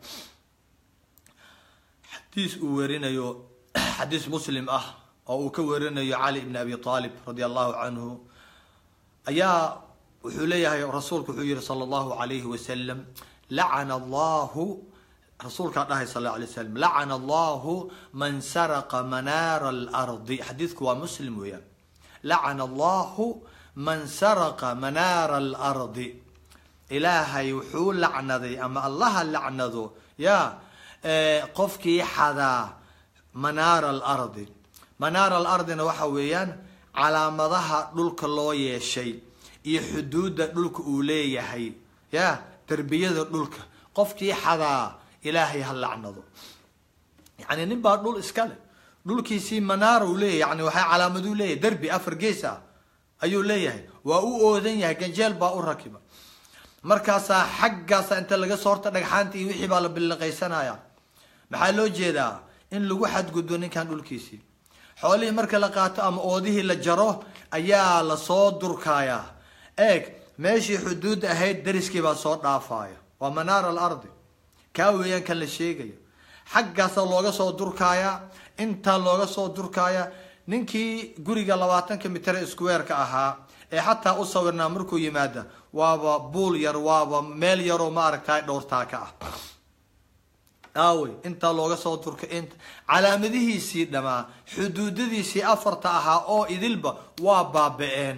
xadiis uu werinayo xadiis muslim ah oo uu ka werinayo cali ibn abi aalib radia allahu canhu ayaa wuxuu leeyahay rasuulku wuxuu yihi sala allahu alayhi wasalam lacana allahu rasuulkaa dhahay sal alla alay slam lacana allahu man saraqa manaara alardi xadiidku waa muslim weeyaan lacana allahu man saraqa manaara alardi ilaahay wuxuu lacnaday ama allaha lacnado ya qofkii xadaa manaara alardi manaara alardina waxa weeyaan calaamadaha dhulka loo yeeshay iyo xuduudda dhulka uu leeyahay ya derbiyada dhulka qofkii xadaa ilaahay ha lacnado yani nin baa dhul iska leh dhulkiisii manaara uu leeyahay yani waxaa calaamaduu leeyahay derbi afar gees ah ayuu leeyahay waa u oodan yahay ganjeel baa u rakiba markaasaa xaggaasa inta laga soo horta dhagxaanta iyo wixii baa la billiqaysanaya maxaa loo jeedaa in lagu xadgudbo ninkan dhulkiisii xoolihii marka la qaato ama oodihii la jaro ayaa lasoo durkayaa eeg meeshii xuduud ahayd dariskii baa soo dhaafaya waa manaara alardi kaa weeyaan kan la sheegayo xaggaasa looga soo durkaaya intaa looga soo durkaaya ninkii guriga labaatanka mitre squareka ahaa ee xataa u sawirnaa markuu yimaada waaba buul yar waaba meel yaroo maaragtay dhowrtaa ka ah aawey intaa looga soo turka int calaamadihiisii dhamaa xuduudadiisii afarta ahaa oo idilba waa baaba-een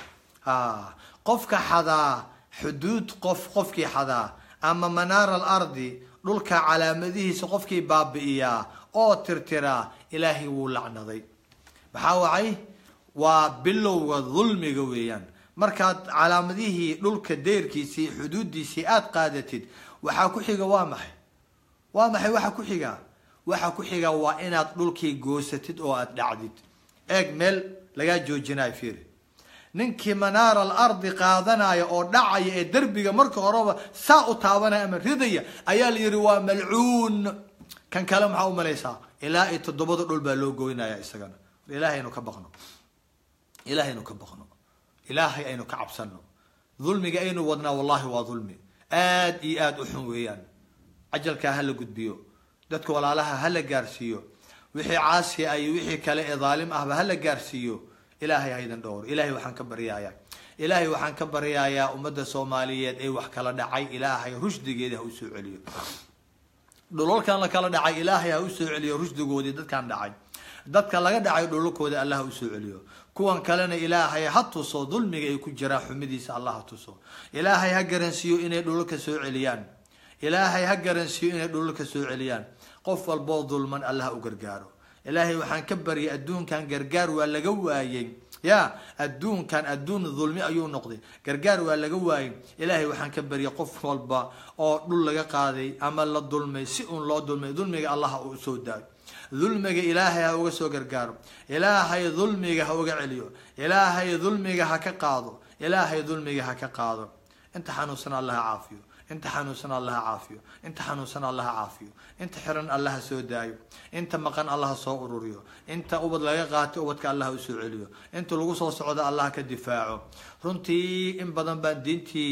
ha qofka xadaa xuduud qof qofkii xadaa ama manaara alardi dhulka calaamadihiisa qofkii baabi'iyaa oo tirtiraa ilaahay wuu lacnaday maxaa wacay waa bilowga dulmiga weeyaan markaad calaamadihii dhulka deyrkiisii xuduudiisii aada qaadatid waxaa ku xiga waa maxay waa maxay waxa ku xiga waxa ku xiga waa inaad dhulkii goosatid oo aada dhacdid eeg meel lagaa joojinayo fiiri ninkii manaara alardi qaadanaya oo dhacaya ee derbiga marka horeba saa u taabanaya ama ridaya ayaa la yihi waa malcuun kan kale maxaa u malaysaa ilaa iyo toddobada dhul baa loo goynaya isagana ilaahay aynu ka baqno ilaahay aynu ka baqno ilaahay aynu ka cabsano dulmiga aynu wadnaa wallahi waa dulmi aad iyo aada u xun weeyaan cajalkaa hala gudbiyo dadka walaalaha hala gaarsiiyo wixii caasiya iyo wixii kale ee dhaalim ahba hala gaarsiiyo ilaahay haydan dhowr ilaahay waxaan ka baryayaa ilaahay waxaan ka baryayaa ummadda soomaaliyeed ee wax kala dhacay ilaahay rushdigeeda ha usoo celiyo dhulalkan la kala dhacay ilaahay ha usoo celiyo rushdigoodii dadkan dhacay dadka laga dhacay dhulalkooda allah ha usoo celiyo kuwan kalena ilaahay ha tuso dulmiga ay ku jiraan xumidiisa allah ha tuso ilaahay ha garansiiyo inay dhulalka soo celiyaan ilaahay ha garansiiyo inay dhulalka soo celiyaan qof walboo dulman allah ha u gargaaro ilaahay waxaan ka baryay adduunkan gargaar waa laga waayey ya adduunkan adduun dulmi ayuu noqday gargaar waa laga waayey ilaahay waxaan ka baryay qof walba oo dhul laga qaaday ama la dulmay si uun loo dulmay dulmiga allah ha u soo daayo dulmiga ilaahay ha uga soo gargaaro ilaahay dulmiga ha uga celiyo ilaahay dulmiga ha ka qaado ilaahay dulmiga ha ka qaado inta xanuunsan allah ha caafiyo inta xanuunsan allah ha caafiyo inta xanuunsan allah ha caafiyo inta xiran allah ha soo daayo inta maqan allah ha soo ururiyo inta ubad laga qaatay ubadka allah ha usoo celiyo inta lagu soo socdo allah ka difaaco runtii in badan baan diintii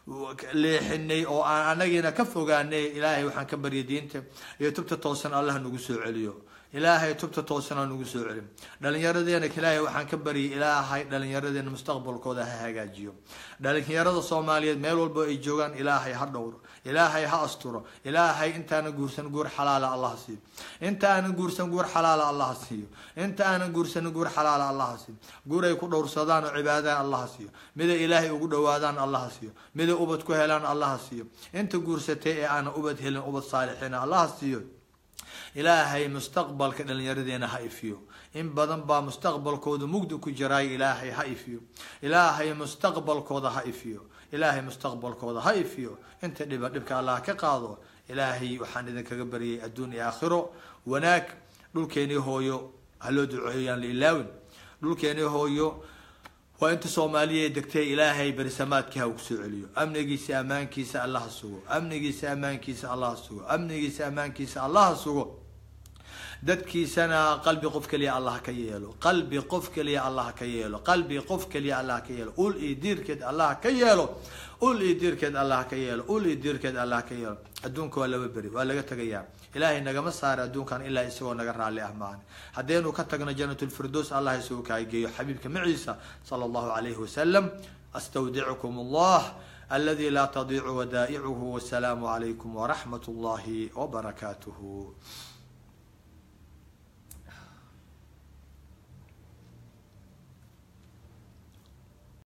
leexinay oo aan anagiina ka fogaanay ilaahay waxaan ka baryay diinta iyo tubta toosan allah nagu soo celiyo ilaahay tubta toosan ha nagu soo celin dhalinyaradeena ilaahay waxaan ka baryay ilaahay dhalinyaradeena mustaqbalkooda ha hagaajiyo dhalinyarada soomaaliyeed meel walba ay joogaan ilaahay ha dhowro ilaahay ha asturo ilaahay intaana guursan guur xalaala allah siiyo inta aanan guursan guur xalaala allah siiyo inta aanan guursan guur xalaala allah siiyo guur ay ku dhowrsadaan oo cibaadaan allah siiyo miday ilaahay ugu dhawaadaan allah siiyo miday ubad ku helaan allah siiyo inta guursatay ee aanan ubad helin ubad saalixiina allah siiyo ilaahay mustaqbalka dhalinyaradeena ha ifiyo in badan baa mustaqbalkooda mugdi ku jiraay ilaahay ha ifiyo ilaahay mustaqbalkooda ha ifiyo ilaahay mustaqbalkooda ha ifiyo inta dhiba dhibka allah ka qaado ilaahay waxaan idinkaga baryay adduun iyo aakhiro wanaag dhulkeenii hooyo ha loo duceeyaan la ilaawin dhulkeenii hooyo waa inta soomaaliya degtay ilaahay berisamaadkii ha ugu soo celiyo amnigiisa ammaankiisa allah ha sugo amnigiisa ammaankiisa allah ha sugo amnigiisa ammaankiisa allah ha sugo dadkiisana qalbi qof keliya allah ka yeelo qalbi qof keliya allah ka yeelo qalbi qof keliya allah ka yeelo ul iyo diirkeed allah ka yeelo ul iyo diirkeed allah ka yeelo ul iyo diirkeed allah ka yeelo adduunka waa laba beri waa laga tegayaa ilaahay nagama saara adduunkan ilaa isagoo naga raalli ah maane haddaynu ka tagno janatulfirdows allah isagu kaageeyo xabiibka maciisa sala allahu calayhi wasalam astawdicukum allah الذي لا تضيع ودائعه والسلام عليكم ورحمة الله وبركاته